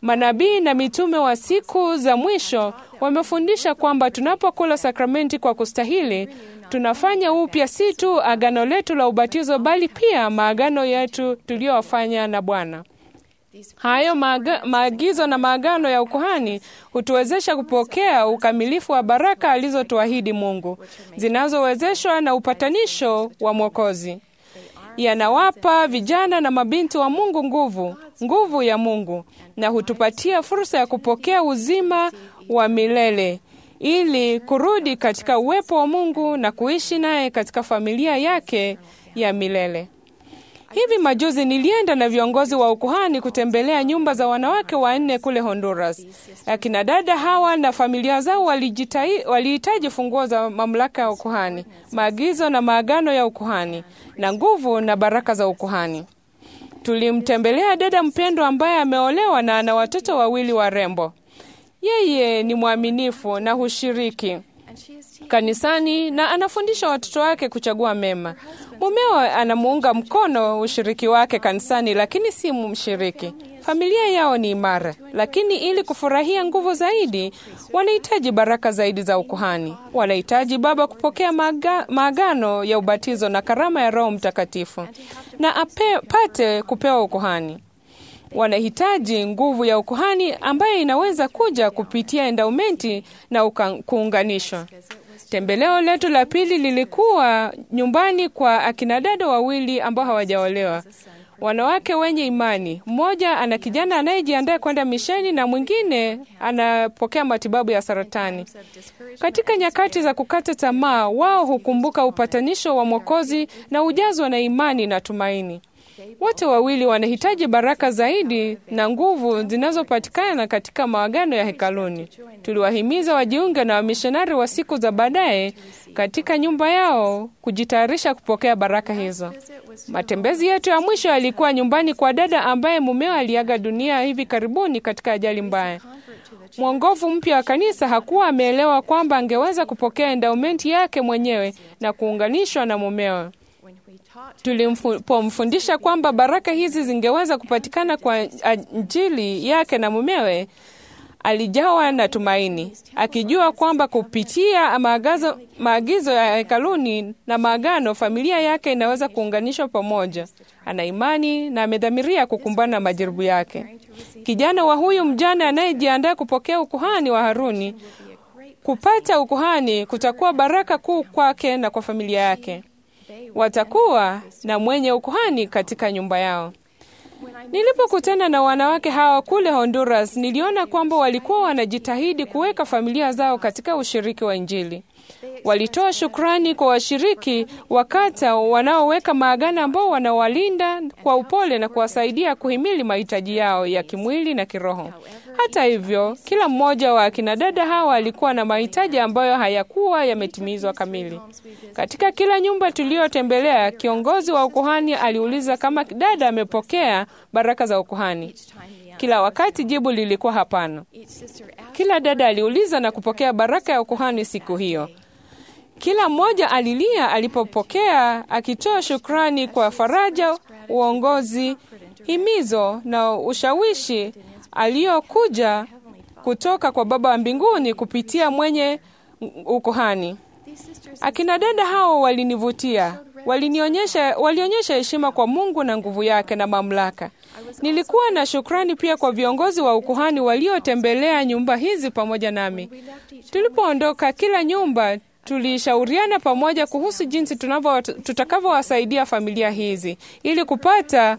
Manabii na mitume wa siku za mwisho wamefundisha kwamba tunapokula sakramenti kwa kustahili, tunafanya upya si tu agano letu la ubatizo, bali pia maagano yetu tuliyofanya na Bwana. Hayo maaga, maagizo na maagano ya ukuhani hutuwezesha kupokea ukamilifu wa baraka alizotuahidi Mungu, zinazowezeshwa na upatanisho wa Mwokozi. Yanawapa vijana na mabinti wa Mungu nguvu, nguvu ya Mungu, na hutupatia fursa ya kupokea uzima wa milele ili kurudi katika uwepo wa Mungu na kuishi naye katika familia yake ya milele. Hivi majuzi nilienda na viongozi wa ukuhani kutembelea nyumba za wanawake wanne kule Honduras. Akina dada hawa na familia zao walihitaji funguo za mamlaka ya ukuhani, maagizo na maagano ya ukuhani, na nguvu na baraka za ukuhani. Tulimtembelea dada mpendwa ambaye ameolewa na ana watoto wawili warembo. Yeye ni mwaminifu na hushiriki kanisani na anafundisha watoto wake kuchagua mema. Mumewe anamuunga mkono ushiriki wake kanisani, lakini si mshiriki. Familia yao ni imara, lakini ili kufurahia nguvu zaidi, wanahitaji baraka zaidi za ukuhani. Wanahitaji baba kupokea maaga, maagano ya ubatizo na karama ya Roho Mtakatifu na apate kupewa ukuhani. Wanahitaji nguvu ya ukuhani ambayo inaweza kuja kupitia endaumenti na kuunganishwa. Tembeleo letu la pili lilikuwa nyumbani kwa akina dada wawili ambao hawajaolewa, wanawake wenye imani. Mmoja ana kijana anayejiandaa kwenda misheni na mwingine anapokea matibabu ya saratani. Katika nyakati za kukata tamaa, wao hukumbuka upatanisho wa Mwokozi na ujazwa na imani na tumaini. Wote wawili wanahitaji baraka zaidi na nguvu zinazopatikana katika maagano ya hekaluni. Tuliwahimiza wajiunge na wamishonari wa siku za baadaye katika nyumba yao kujitayarisha kupokea baraka hizo. Matembezi yetu ya mwisho yalikuwa nyumbani kwa dada ambaye mumeo aliaga dunia hivi karibuni katika ajali mbaya. Mwongofu mpya wa kanisa hakuwa ameelewa kwamba angeweza kupokea endaumenti yake mwenyewe na kuunganishwa na mumewe. Tulipomfundisha kwamba baraka hizi zingeweza kupatikana kwa ajili yake na mumewe, alijawa na tumaini, akijua kwamba kupitia maagazo, maagizo ya hekaluni na maagano, familia yake inaweza kuunganishwa pamoja. Ana imani na amedhamiria kukumbana na majaribu yake. Kijana wa huyu mjane anayejiandaa kupokea ukuhani wa Haruni, kupata ukuhani kutakuwa baraka kuu kwake na kwa familia yake watakuwa na mwenye ukuhani katika nyumba yao. Nilipokutana na wanawake hawa kule Honduras, niliona kwamba walikuwa wanajitahidi kuweka familia zao katika ushiriki wa Injili. Walitoa shukrani kwa washiriki wa kata wanaoweka maagano ambao wanawalinda kwa upole na kuwasaidia kuhimili mahitaji yao ya kimwili na kiroho. Hata hivyo, kila mmoja wa akina dada hawa alikuwa na mahitaji ambayo hayakuwa yametimizwa kamili. Katika kila nyumba tuliyotembelea, kiongozi wa ukuhani aliuliza kama dada amepokea baraka za ukuhani. Kila wakati jibu lilikuwa hapana. Kila dada aliuliza na kupokea baraka ya ukuhani siku hiyo. Kila mmoja alilia alipopokea, akitoa shukrani kwa faraja, uongozi, himizo na ushawishi aliyokuja kutoka kwa Baba wa mbinguni kupitia mwenye ukuhani. Akina dada hao walinivutia, walinionyesha, walionyesha heshima kwa Mungu na nguvu yake na mamlaka. Nilikuwa na shukrani pia kwa viongozi wa ukuhani waliotembelea nyumba hizi pamoja nami. Tulipoondoka kila nyumba tulishauriana pamoja kuhusu jinsi tutakavyowasaidia familia hizi ili kupata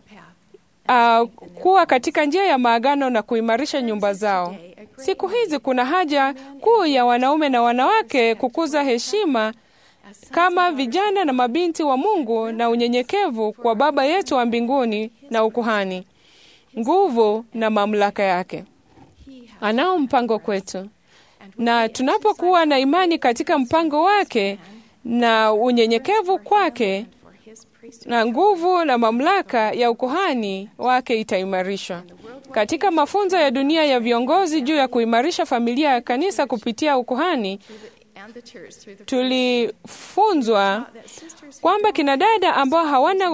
uh, kuwa katika njia ya maagano na kuimarisha nyumba zao. Siku hizi kuna haja kuu ya wanaume na wanawake kukuza heshima kama vijana na mabinti wa Mungu na unyenyekevu kwa Baba yetu wa mbinguni na ukuhani, nguvu na mamlaka yake. Anao mpango kwetu, na tunapokuwa na imani katika mpango wake na unyenyekevu kwake na nguvu na mamlaka ya ukuhani wake itaimarishwa. Katika mafunzo ya dunia ya viongozi juu ya kuimarisha familia ya kanisa kupitia ukuhani, tulifunzwa kwamba kina dada ambao hawana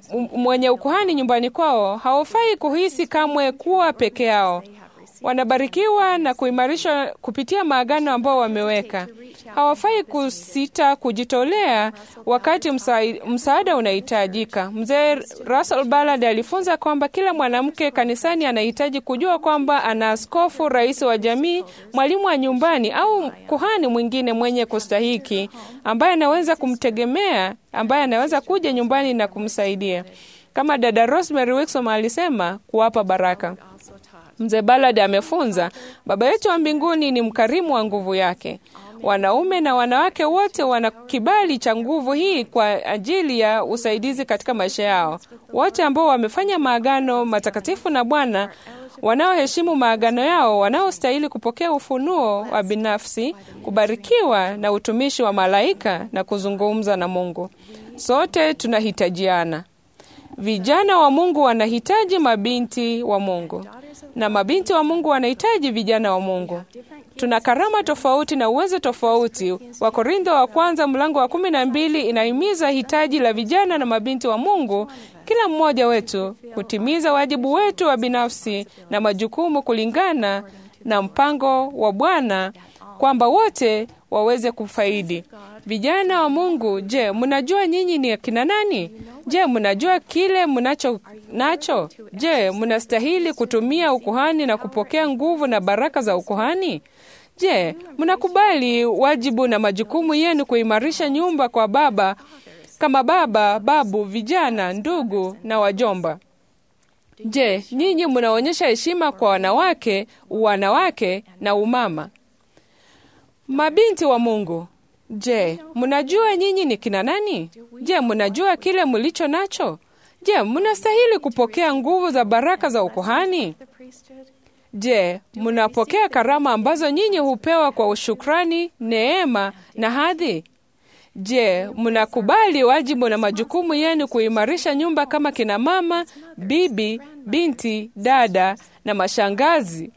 m- mwenye ukuhani nyumbani kwao hawafai kuhisi kamwe kuwa peke yao. Wanabarikiwa na kuimarishwa kupitia maagano ambao wameweka. Hawafai kusita kujitolea wakati msa, msaada unahitajika. Mzee Russell Ballard alifunza kwamba kila mwanamke kanisani anahitaji kujua kwamba ana askofu, rais wa jamii, mwalimu wa nyumbani au kuhani mwingine mwenye kustahiki ambaye anaweza kumtegemea, ambaye anaweza kuja nyumbani na kumsaidia. Kama dada Rosemary Wixom alisema, kuwapa baraka. Mzee Ballard amefunza, Baba yetu wa mbinguni ni mkarimu wa nguvu yake. Wanaume na wanawake wote wana kibali cha nguvu hii kwa ajili ya usaidizi katika maisha yao. Wote ambao wamefanya maagano matakatifu na Bwana, wanaoheshimu maagano yao, wanaostahili kupokea ufunuo wa binafsi, kubarikiwa na utumishi wa malaika na kuzungumza na Mungu. Sote tunahitajiana. Vijana wa Mungu wanahitaji mabinti wa Mungu na mabinti wa Mungu wanahitaji vijana wa Mungu. Tuna karama tofauti na uwezo tofauti. Wakorintho wa kwanza mlango wa kumi na mbili inahimiza hitaji la vijana na mabinti wa Mungu, kila mmoja wetu kutimiza wajibu wetu wa binafsi na majukumu kulingana na mpango wa Bwana, kwamba wote waweze kufaidi. Vijana wa Mungu, je, mnajua nyinyi ni akina nani? Je, mnajua kile mnacho nacho? Je, mnastahili kutumia ukuhani na kupokea nguvu na baraka za ukuhani? Je, mnakubali wajibu na majukumu yenu kuimarisha nyumba kwa baba kama baba, babu, vijana, ndugu na wajomba? Je, nyinyi mnaonyesha heshima kwa wanawake, wanawake na umama? Mabinti wa Mungu, je, mnajua nyinyi ni kina nani? Je, mnajua kile mlicho nacho? Je, mnastahili kupokea nguvu za baraka za ukuhani? Je, mnapokea karama ambazo nyinyi hupewa kwa ushukrani, neema na hadhi? Je, mnakubali wajibu na majukumu yenu kuimarisha nyumba kama kina mama, bibi, binti, dada na mashangazi?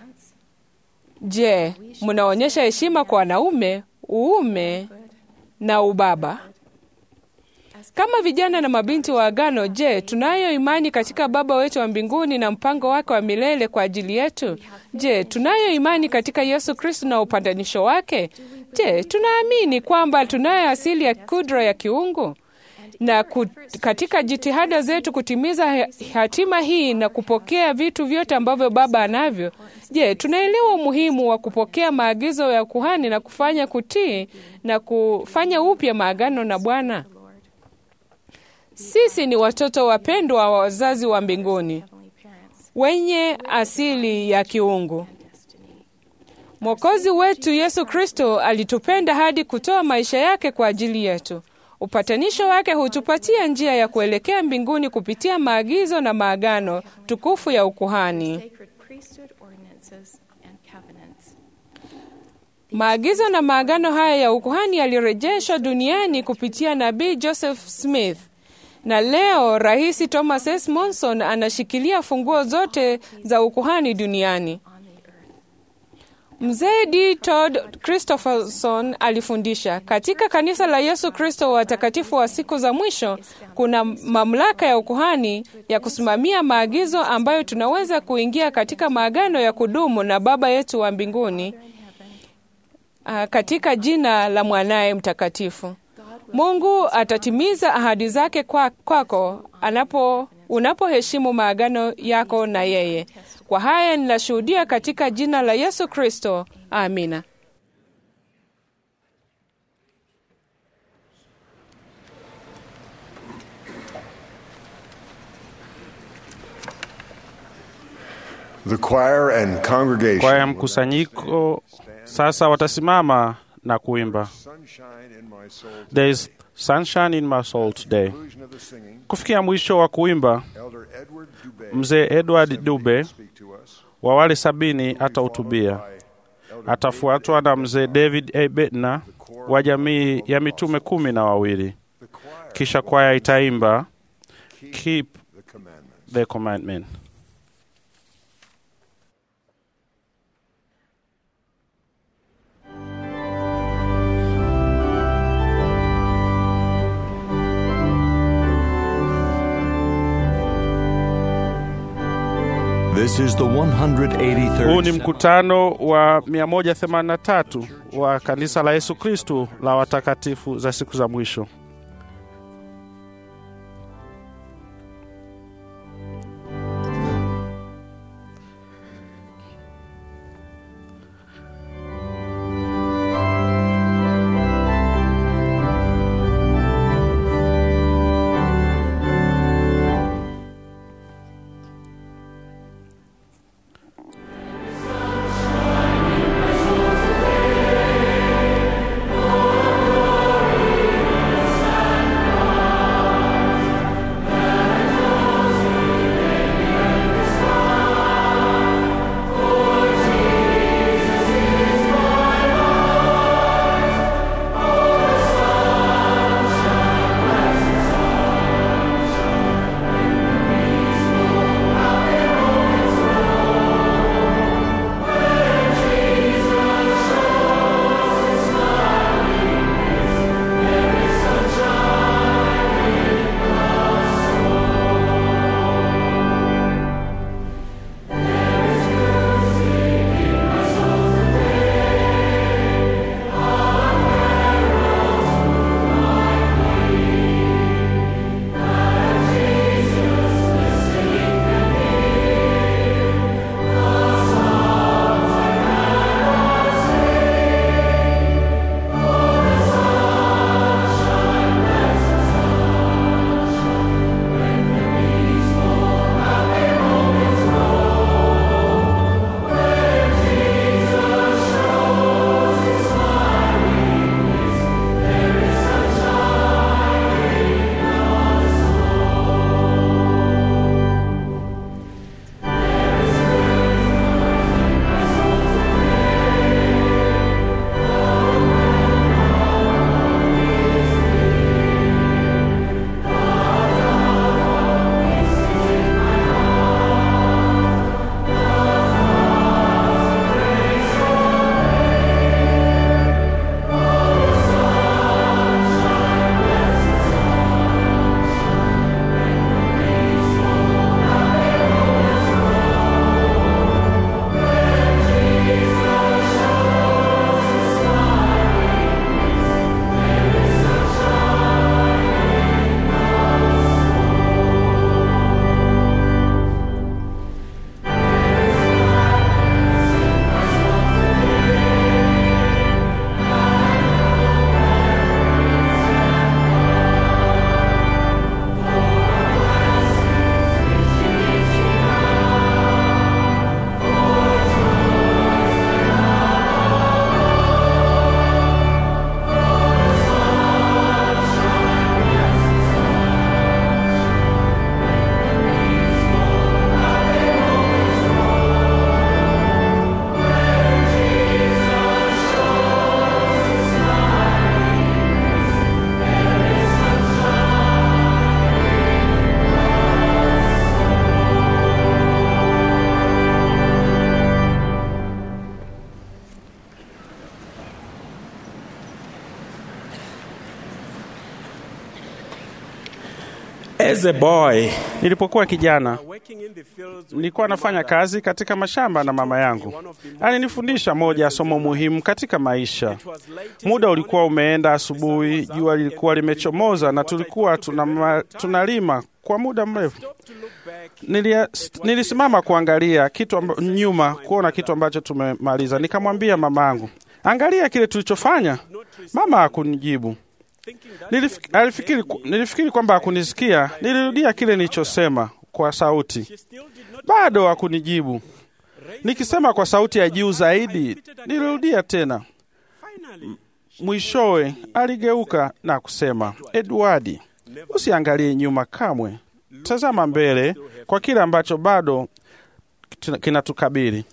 Je, mnaonyesha heshima kwa wanaume, uume na ubaba? Kama vijana na mabinti wa agano, je, tunayo imani katika Baba wetu wa mbinguni na mpango wake wa milele kwa ajili yetu? Je, tunayo imani katika Yesu Kristo na upatanisho wake? Je, tunaamini kwamba tunayo asili ya kudra ya kiungu? Na ku, katika jitihada zetu kutimiza hatima hii na kupokea vitu vyote ambavyo Baba anavyo, je, tunaelewa umuhimu wa kupokea maagizo ya kuhani na kufanya kutii na kufanya upya maagano na Bwana? Sisi ni watoto wapendwa wa wazazi wa mbinguni wenye asili ya kiungu. Mwokozi wetu Yesu Kristo alitupenda hadi kutoa maisha yake kwa ajili yetu. Upatanisho wake hutupatia njia ya kuelekea mbinguni kupitia maagizo na maagano tukufu ya ukuhani. Maagizo na maagano haya ya ukuhani yalirejeshwa duniani kupitia nabii Joseph Smith na leo Rais Thomas S. Monson anashikilia funguo zote za ukuhani duniani. Mzee D. Todd Christopherson alifundisha katika kanisa la Yesu Kristo wa watakatifu wa siku za mwisho, kuna mamlaka ya ukuhani ya kusimamia maagizo ambayo tunaweza kuingia katika maagano ya kudumu na Baba yetu wa mbinguni uh, katika jina la mwanaye mtakatifu. Mungu atatimiza ahadi zake kwako kwa anapo unapoheshimu maagano yako na yeye. Kwa haya ninashuhudia katika jina la Yesu Kristo, amina. The choir and congregation Kwaya mkusanyiko sasa watasimama na kuimba There is sunshine in my soul today. Kufikia mwisho wa kuimba, mzee Edward Dube wa wale sabini atahutubia. Atafuatwa na mzee David A. Bednar wa jamii ya mitume kumi na wawili. Kisha kwaya itaimba Keep the Commandment. This is the 183rd. Huu ni mkutano wa 183 wa kanisa la Yesu Kristu la watakatifu za siku za mwisho. As a boy, Nilipokuwa kijana, nilikuwa nafanya kazi katika mashamba na mama yangu. Alinifundisha moja ya somo muhimu katika maisha. Muda ulikuwa umeenda asubuhi, jua lilikuwa limechomoza na tulikuwa tunama, tunalima kwa muda mrefu. Nilia, nilisimama kuangalia kitu amba, nyuma kuona kitu ambacho tumemaliza. Nikamwambia mamangu, angalia kile tulichofanya. Mama hakunijibu. Nilif, alifikiri, nilifikiri kwamba hakunisikia. Nilirudia kile nilichosema kwa sauti, bado hakunijibu. Nikisema kwa sauti ya juu zaidi, nilirudia tena. Mwishowe aligeuka na kusema, Edwardi, usiangalie nyuma kamwe, tazama mbele kwa kile ambacho bado kinatukabili.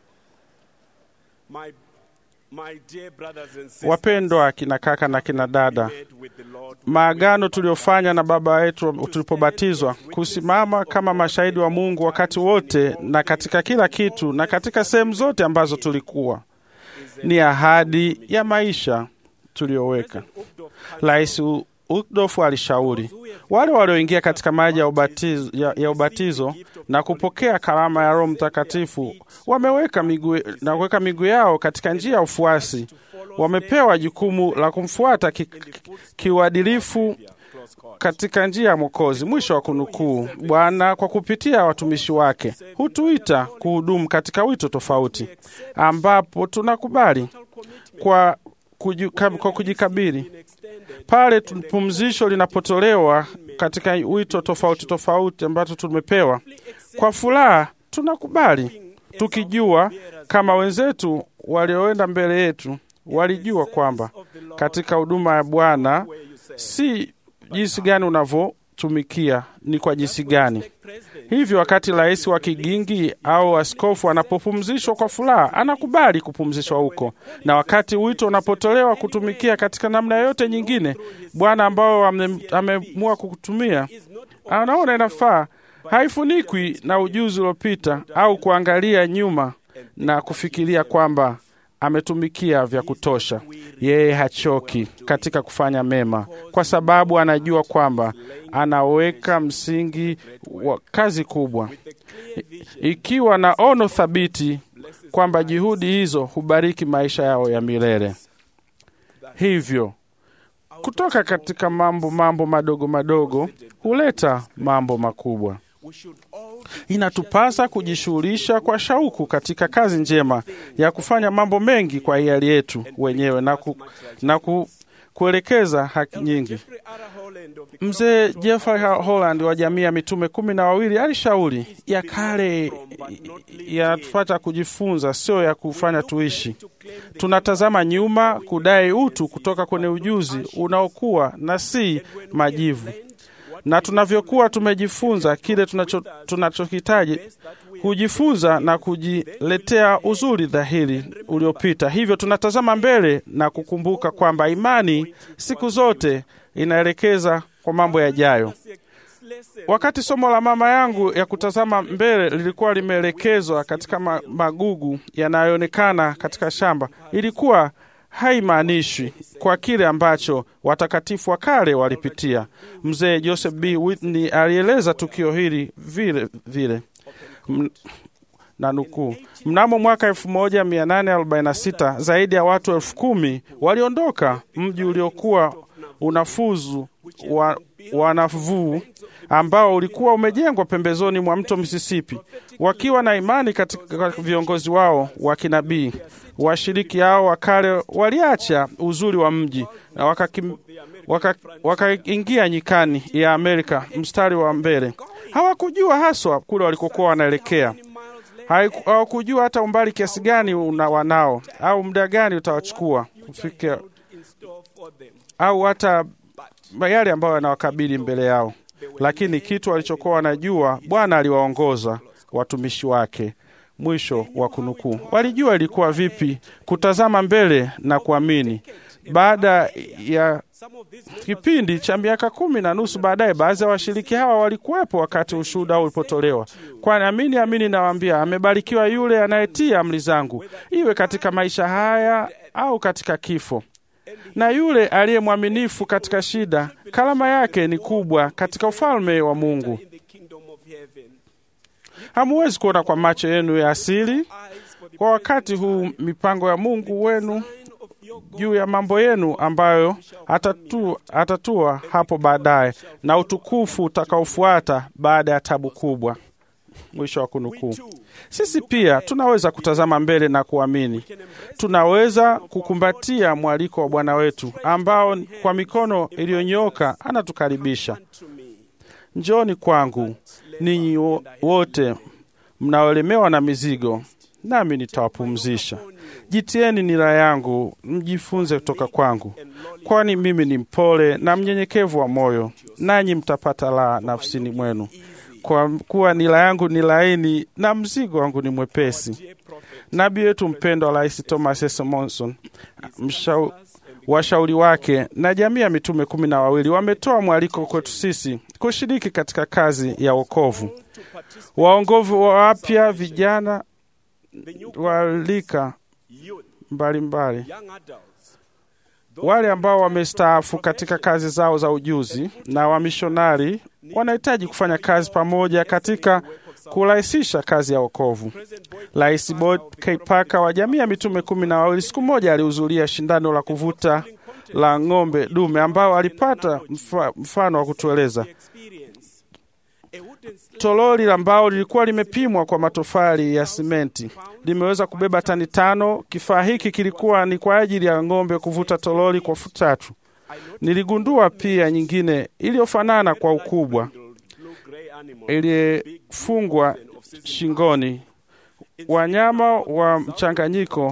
Wapendwa kina kaka na kina dada, maagano tuliyofanya na Baba yetu tulipobatizwa, kusimama kama mashahidi wa Mungu wakati wote na katika kila kitu na katika sehemu zote ambazo tulikuwa, ni ahadi ya maisha tuliyoweka. Rais Udofu alishauri wale walioingia katika maji ya ubatizo, ya, ya ubatizo na kupokea karama ya Roho Mtakatifu wameweka miguu na kuweka miguu yao katika njia ya ufuasi, wamepewa jukumu la kumfuata ki, kiuadilifu katika njia ya Mwokozi. Mwisho wa kunukuu. Bwana kwa kupitia watumishi wake hutuita kuhudumu katika wito tofauti, ambapo tunakubali kwa, kuju, kwa kujikabili pale pumzisho linapotolewa katika wito tofauti tofauti ambazo tumepewa kwa furaha, tunakubali tukijua kama wenzetu walioenda mbele yetu walijua kwamba katika huduma ya Bwana si jinsi gani unavyotumikia, ni kwa jinsi gani. Hivyo wakati rais wa kigingi au askofu anapopumzishwa kwa furaha, anakubali kupumzishwa huko, na wakati wito unapotolewa kutumikia katika namna yoyote nyingine Bwana ambao ameamua kukutumia, anaona inafaa, haifunikwi na ujuzi uliopita au kuangalia nyuma na kufikiria kwamba ametumikia vya kutosha. Yeye hachoki katika kufanya mema, kwa sababu anajua kwamba anaweka msingi wa kazi kubwa, ikiwa na ono thabiti kwamba juhudi hizo hubariki maisha yao ya milele. Hivyo kutoka katika mambo mambo madogo madogo huleta mambo makubwa. Inatupasa kujishughulisha kwa shauku katika kazi njema ya kufanya mambo mengi kwa hiari yetu wenyewe na, ku, na ku, kuelekeza haki nyingi. Mzee Jeffrey Holland wa jamii ya mitume kumi na wawili alishauri ya kale yanatupata kujifunza, sio ya kufanya tuishi. Tunatazama nyuma kudai utu kutoka kwenye ujuzi unaokuwa na si majivu na tunavyokuwa tumejifunza kile tunachokitaji tunacho hujifunza na kujiletea uzuri dhahiri uliopita. Hivyo tunatazama mbele na kukumbuka kwamba imani siku zote inaelekeza kwa mambo yajayo. Wakati somo la mama yangu ya kutazama mbele lilikuwa limeelekezwa katika magugu yanayoonekana katika shamba, ilikuwa haimaanishi kwa kile ambacho watakatifu wa kale walipitia. Mzee Joseph B. Whitney alieleza tukio hili vile vile M na nukuu, mnamo mwaka 1846 zaidi ya watu elfu kumi waliondoka mji uliokuwa unafuzu wa wanavuu ambao ulikuwa umejengwa pembezoni mwa mto Mississippi, wakiwa na imani katika viongozi wao wa kinabii. Washiriki hao wa kale waliacha uzuri wa mji na wakaingia waka, waka nyikani ya Amerika mstari wa mbele. Hawakujua haswa kule walikokuwa wanaelekea. Hawakujua hata umbali kiasi gani una wanao au muda gani utawachukua kufika au hata yale ambayo yanawakabili mbele yao, lakini kitu walichokuwa wanajua, Bwana aliwaongoza watumishi wake. Mwisho wa kunukuu. Walijua ilikuwa vipi kutazama mbele na kuamini. Baada ya kipindi cha miaka kumi na nusu baadaye, baadhi ya washiriki hawa walikuwepo wakati ushuhuda huu ulipotolewa. Kwani amini amini nawaambia, amebarikiwa yule anayetia amri zangu, iwe katika maisha haya au katika kifo na yule aliye mwaminifu katika shida, karama yake ni kubwa katika ufalme wa Mungu. Hamuwezi kuona kwa macho yenu ya asili kwa wakati huu mipango ya Mungu wenu juu ya mambo yenu ambayo atatu, atatua hapo baadaye na utukufu utakaofuata baada ya tabu kubwa. Mwisho wa kunukuu. Sisi pia tunaweza kutazama mbele na kuamini. Tunaweza kukumbatia mwaliko wa Bwana wetu ambao kwa mikono iliyonyooka anatukaribisha. Njooni kwangu ninyi wote mnaolemewa na mizigo, nami nitawapumzisha. Jitieni nira yangu, mjifunze kutoka kwangu, kwani mimi ni mpole na mnyenyekevu wa moyo, nanyi mtapata raha nafsini mwenu kwa kuwa nila yangu ni laini na mzigo wangu ni mwepesi. Nabii wetu mpendwa Rais Thomas S. Monson, mshau, washauri wake na jamii ya mitume kumi na wawili wametoa mwaliko kwetu sisi kushiriki katika kazi ya wokovu. Waongovu wapya, vijana wa rika mbalimbali Wale ambao wamestaafu katika kazi zao za ujuzi na wamishonari wanahitaji kufanya kazi pamoja katika kurahisisha kazi ya wokovu. Rais Boyd K. Parker wa jamii ya mitume kumi na wawili siku moja alihudhuria shindano la kuvuta la ng'ombe dume ambao alipata mfa, mfano wa kutueleza. Tolori la mbao lilikuwa limepimwa kwa matofali ya simenti, limeweza kubeba tani tano. Kifaa hiki kilikuwa ni kwa ajili ya ng'ombe kuvuta tolori kwa futi tatu. Niligundua pia nyingine iliyofanana kwa ukubwa, iliyefungwa shingoni, wanyama wa mchanganyiko.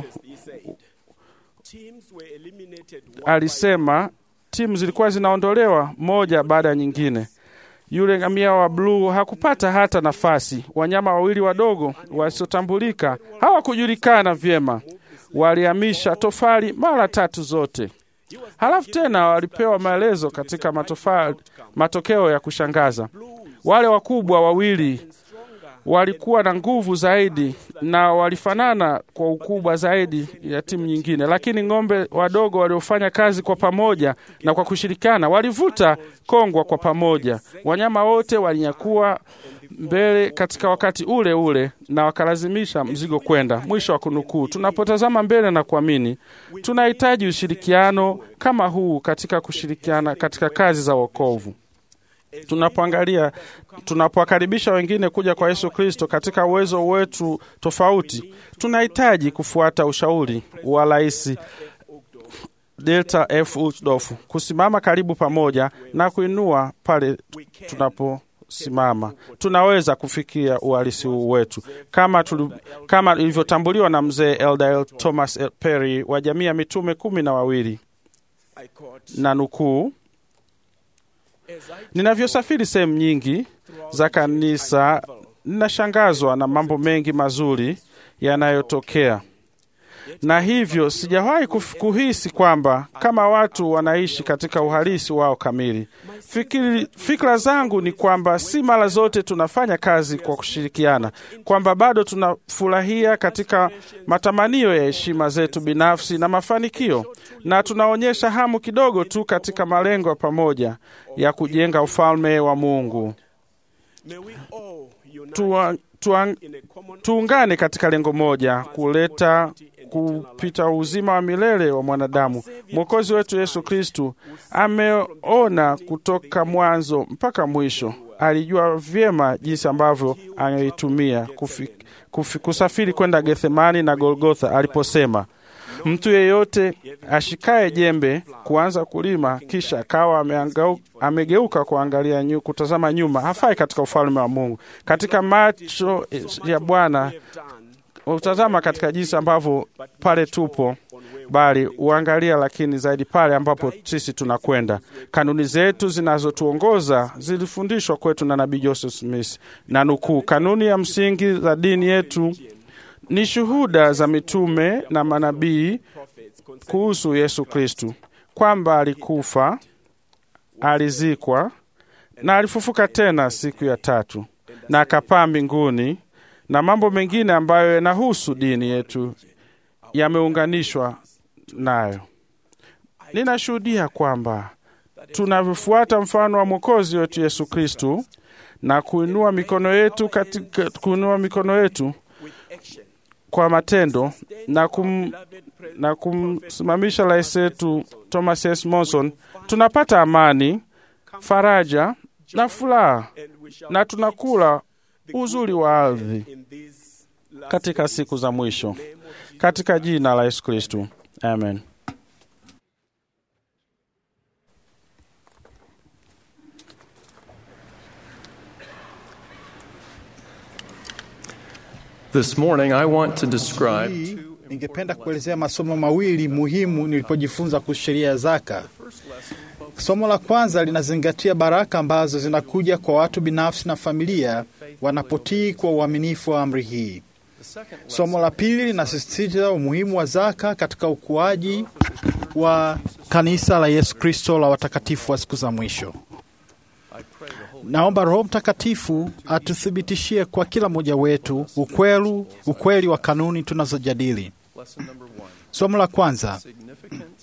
Alisema timu zilikuwa zinaondolewa moja baada ya nyingine. Yule ngamia wa bluu hakupata hata nafasi. Wanyama wawili wadogo wasiotambulika hawakujulikana vyema, walihamisha tofali mara tatu zote. Halafu tena walipewa maelezo katika matofali, matokeo ya kushangaza. Wale wakubwa wawili walikuwa na nguvu zaidi na walifanana kwa ukubwa zaidi ya timu nyingine, lakini ng'ombe wadogo waliofanya kazi kwa pamoja na kwa kushirikiana walivuta kongwa kwa pamoja. Wanyama wote walinyakua mbele katika wakati ule ule na wakalazimisha mzigo kwenda. Mwisho wa kunukuu. Tunapotazama mbele na kuamini, tunahitaji ushirikiano kama huu katika kushirikiana katika kazi za wokovu. Tunapoangalia, tunapowakaribisha wengine kuja kwa Yesu Kristo katika uwezo wetu tofauti, tunahitaji kufuata ushauri wa Rais Delta F. Uchtdorf, kusimama karibu pamoja na kuinua pale tunaposimama. Tunaweza kufikia uhalisi huu wetu kama, tulu, kama ilivyotambuliwa na mzee Elder Thomas Perry wa jamii ya mitume kumi na wawili na nukuu Ninavyosafiri sehemu nyingi za kanisa, ninashangazwa na mambo mengi mazuri yanayotokea, na hivyo sijawahi kuhisi kwamba kama watu wanaishi katika uhalisi wao kamili. Fikiri, fikra zangu ni kwamba si mara zote tunafanya kazi kwa kushirikiana, kwamba bado tunafurahia katika matamanio ya heshima zetu binafsi na mafanikio, na tunaonyesha hamu kidogo tu katika malengo ya pamoja ya kujenga ufalme wa Mungu. Tua, tua, tuungane katika lengo moja, kuleta kupita uzima wa milele wa mwanadamu. Mwokozi wetu Yesu Kristu ameona kutoka mwanzo mpaka mwisho. Alijua vyema jinsi ambavyo angeitumia kusafiri kwenda Gethsemani na Golgotha aliposema Mtu yeyote ashikaye jembe kuanza kulima kisha akawa amegeuka kuangalia nyu, kutazama nyuma hafai katika ufalme wa Mungu. Katika macho ya Bwana utazama katika jinsi ambavyo pale tupo, bali uangalia lakini zaidi pale ambapo sisi tunakwenda. Kanuni zetu zinazotuongoza zilifundishwa kwetu na Nabii Joseph Smith, na nukuu, kanuni ya msingi za dini yetu ni shuhuda za mitume na manabii kuhusu Yesu Kristu, kwamba alikufa, alizikwa na alifufuka tena siku ya tatu na akapaa mbinguni, na mambo mengine ambayo yanahusu dini yetu yameunganishwa nayo. Ninashuhudia kwamba tunavyofuata mfano wa Mwokozi wetu Yesu Kristu na kuinua mikono yetu katika kuinua mikono yetu kwa matendo na, kum, na kumsimamisha rais wetu Thomas S. Monson, tunapata amani, faraja na furaha, na tunakula uzuri wa ardhi katika siku za mwisho, katika jina la Yesu Kristu, amen. This morning I want to describe Ningependa kuelezea masomo mawili muhimu nilipojifunza kuhusu sheria ya zaka. Somo la kwanza linazingatia baraka ambazo zinakuja kwa watu binafsi na familia wanapotii kwa uaminifu wa amri hii. Somo la pili linasisitiza umuhimu wa zaka katika ukuaji wa kanisa la Yesu Kristo la watakatifu wa siku za mwisho. Naomba Roho Mtakatifu atuthibitishie kwa kila mmoja wetu ukweli, ukweli wa kanuni tunazojadili. Somo la kwanza,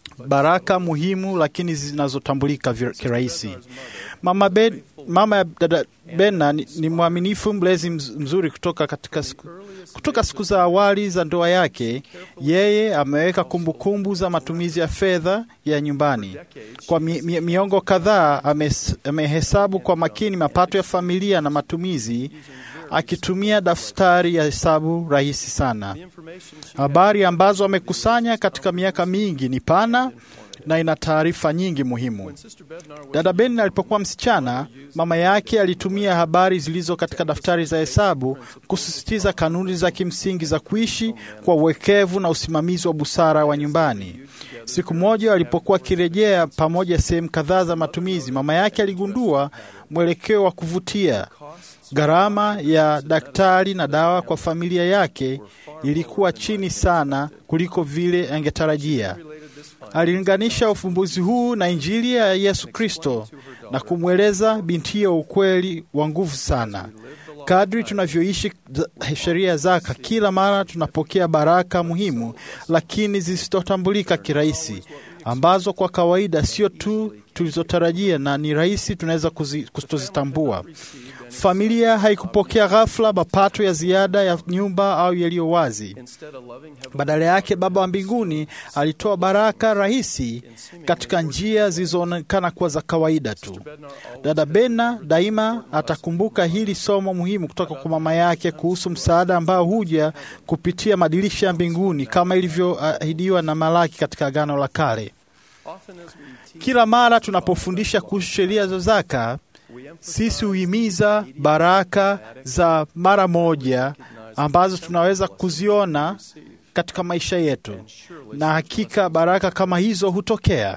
baraka muhimu lakini zinazotambulika vir- kirahisi. Mama, ben, mama ya dada Bena ni, ni mwaminifu mlezi mz- mzuri kutoka katika siku, kutoka siku za awali za ndoa yake. Yeye ameweka kumbukumbu za matumizi ya fedha ya nyumbani kwa mi, mi, miongo kadhaa. ames- Amehesabu kwa makini mapato ya familia na matumizi akitumia daftari ya hesabu rahisi sana. Habari ambazo amekusanya katika miaka mingi ni pana na ina taarifa nyingi muhimu. Dada Ben alipokuwa msichana, mama yake alitumia habari zilizo katika daftari za hesabu kusisitiza kanuni za kimsingi za kuishi kwa uwekevu na usimamizi wa busara wa nyumbani. Siku moja alipokuwa akirejea pamoja sehemu kadhaa za matumizi, mama yake aligundua mwelekeo wa kuvutia. Gharama ya daktari na dawa kwa familia yake ilikuwa chini sana kuliko vile angetarajia. Alilinganisha ufumbuzi huu na Injili ya Yesu Kristo na kumweleza bintiye ukweli wa nguvu sana. Kadri tunavyoishi za- sheria zaka, kila mara tunapokea baraka muhimu, lakini zisizotambulika kirahisi, ambazo kwa kawaida sio tu tulizotarajia na ni rahisi tunaweza kuzi- kutozitambua. Familia haikupokea ghafla mapato ya ziada ya nyumba au yaliyo wazi. Badala yake, Baba wa mbinguni alitoa baraka rahisi katika njia zilizoonekana kuwa za kawaida tu. Dada Bena daima atakumbuka hili somo muhimu kutoka kwa mama yake kuhusu msaada ambao huja kupitia madirisha ya mbinguni kama ilivyoahidiwa na Malaki katika Agano la Kale. Kila mara tunapofundisha kuhusu sheria za zaka, sisi huhimiza baraka za mara moja ambazo tunaweza kuziona katika maisha yetu, na hakika baraka kama hizo hutokea.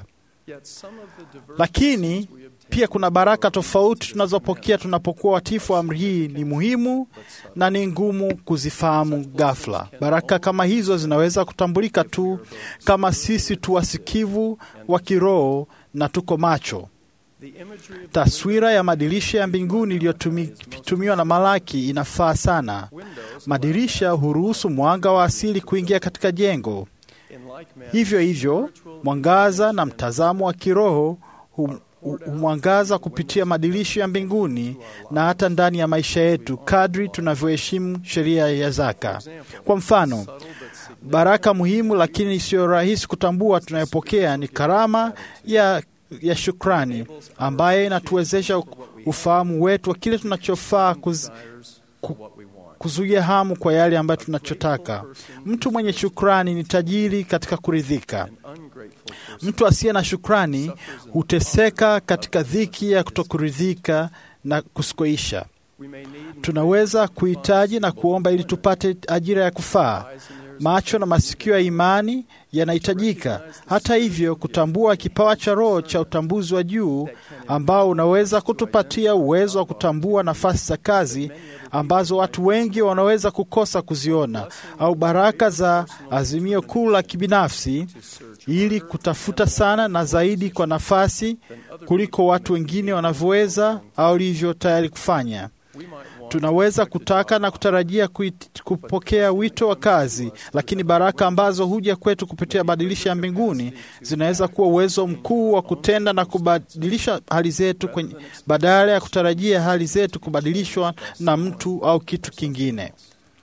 Lakini pia kuna baraka tofauti tunazopokea tunapokuwa watifu wa amri hii. Ni muhimu na ni ngumu kuzifahamu ghafla. Baraka kama hizo zinaweza kutambulika tu kama sisi tu wasikivu wa kiroho na tuko macho. Taswira ya madirisha ya mbinguni iliyotumiwa na Malaki inafaa sana. Madirisha huruhusu mwanga wa asili kuingia katika jengo. Hivyo hivyo, mwangaza na mtazamo wa kiroho hum- hu- humwangaza kupitia madirisha ya mbinguni na hata ndani ya maisha yetu kadri tunavyoheshimu sheria ya zaka. Kwa mfano, baraka muhimu lakini isiyo rahisi kutambua tunayopokea ni karama ya, ya shukrani ambaye inatuwezesha ufahamu wetu wa kile tunachofaa kuz, ku, kuzuia hamu kwa yale ambayo tunachotaka. Mtu mwenye shukrani ni tajiri katika kuridhika. Mtu asiye na shukrani huteseka katika dhiki ya kutokuridhika na kusikoisha. Tunaweza kuhitaji na kuomba ili tupate ajira ya kufaa. Macho na masikio ya imani yanahitajika. Hata hivyo, kutambua kipawa cha Roho cha utambuzi wa juu ambao unaweza kutupatia uwezo wa kutambua nafasi za kazi ambazo watu wengi wanaweza kukosa kuziona, au baraka za azimio kuu la kibinafsi, ili kutafuta sana na zaidi kwa nafasi kuliko watu wengine wanavyoweza au livyo tayari kufanya. Tunaweza kutaka na kutarajia kuit, kupokea wito wa kazi, lakini baraka ambazo huja kwetu kupitia badilisha ya mbinguni zinaweza kuwa uwezo mkuu wa kutenda na kubadilisha hali zetu kwenye, badala ya kutarajia hali zetu kubadilishwa na mtu au kitu kingine.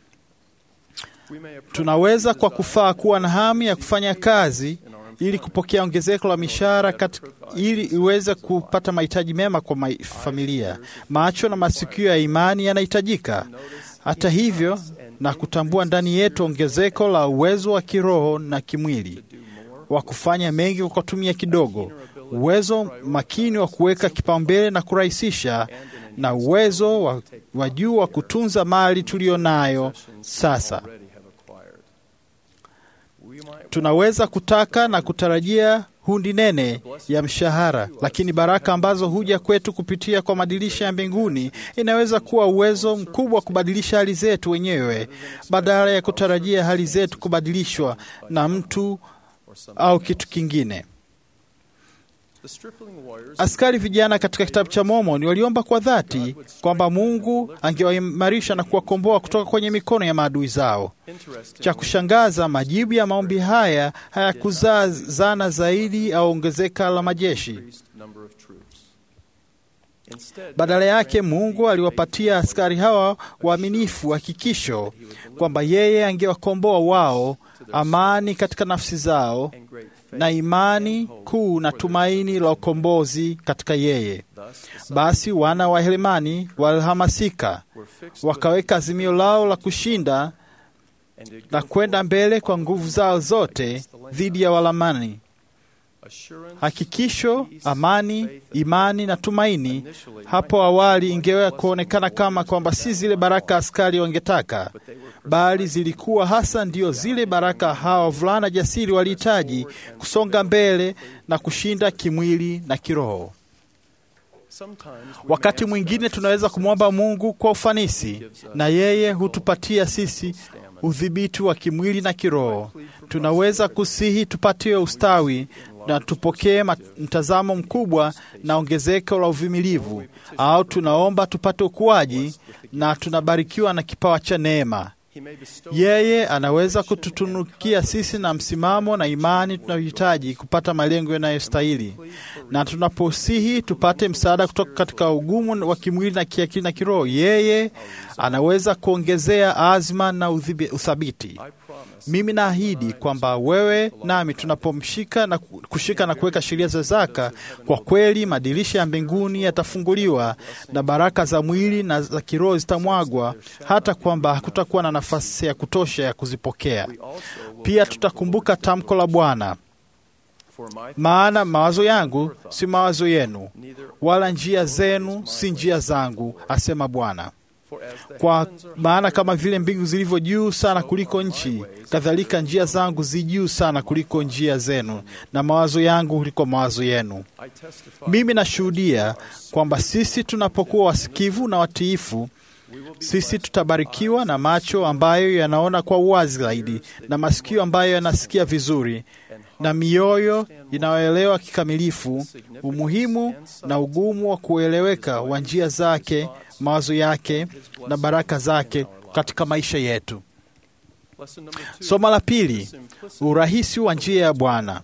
Tunaweza kwa kufaa kuwa na hamu ya kufanya kazi ili kupokea ongezeko la mishahara kat, ili iweze kupata mahitaji mema kwa ma familia. Macho na masikio ya imani yanahitajika. Hata hivyo, na kutambua ndani yetu ongezeko la uwezo wa kiroho na kimwili wa kufanya mengi kwa kutumia kidogo, uwezo makini wa kuweka kipaumbele na kurahisisha, na uwezo wa, wa juu wa kutunza mali tuliyo nayo sasa. Tunaweza kutaka na kutarajia hundi nene ya mshahara, lakini baraka ambazo huja kwetu kupitia kwa madirisha ya mbinguni inaweza kuwa uwezo mkubwa wa kubadilisha hali zetu wenyewe badala ya kutarajia hali zetu kubadilishwa na mtu au kitu kingine. Askari vijana katika kitabu cha Mormoni waliomba kwa dhati kwamba Mungu angewaimarisha na kuwakomboa kutoka kwenye mikono ya maadui zao. Cha kushangaza, majibu ya maombi haya hayakuzaa zana zaidi au ongezeka la majeshi. Badala yake Mungu aliwapatia askari hawa waaminifu hakikisho kwamba yeye angewakomboa wao, amani katika nafsi zao na imani kuu na tumaini la ukombozi katika yeye. Basi wana wa Helemani walihamasika, wakaweka azimio lao la kushinda na kwenda mbele kwa nguvu zao zote dhidi ya Walamani. Hakikisho, amani, imani na tumaini hapo awali ingeweza kuonekana kama kwamba si zile baraka askari wangetaka, bali zilikuwa hasa ndio zile baraka hawa wavulana jasiri walihitaji kusonga mbele na kushinda kimwili na kiroho. Wakati mwingine tunaweza kumwomba Mungu kwa ufanisi, na yeye hutupatia sisi udhibiti wa kimwili na kiroho. Tunaweza kusihi tupatiwe ustawi na tupokee mtazamo mkubwa na ongezeko la uvumilivu, au tunaomba tupate ukuaji na tunabarikiwa na kipawa cha neema. Yeye anaweza kututunukia sisi na msimamo na imani tunayohitaji kupata malengo yanayostahili, na tunaposihi tupate msaada kutoka katika ugumu wa kimwili na kiakili na kiroho, yeye anaweza kuongezea azma na uthabiti. Mimi naahidi kwamba wewe nami tunapomshika na kushika na kuweka sheria za zaka, kwa kweli madirisha ya mbinguni yatafunguliwa na baraka za mwili na za kiroho zitamwagwa, hata kwamba hakutakuwa na nafasi ya kutosha ya kuzipokea. Pia tutakumbuka tamko la Bwana, maana mawazo yangu si mawazo yenu, wala njia zenu si njia zangu, asema Bwana. Kwa maana kama vile mbingu zilivyo juu sana kuliko nchi, kadhalika njia zangu zi juu sana kuliko njia zenu, na mawazo yangu kuliko mawazo yenu. Mimi nashuhudia kwamba sisi tunapokuwa wasikivu na watiifu, sisi tutabarikiwa na macho ambayo yanaona kwa uwazi zaidi, na masikio ambayo yanasikia vizuri, na mioyo inayoelewa kikamilifu umuhimu na ugumu wa kueleweka wa njia zake mawazo yake na baraka zake katika maisha yetu. Somo la pili, urahisi wa njia ya Bwana.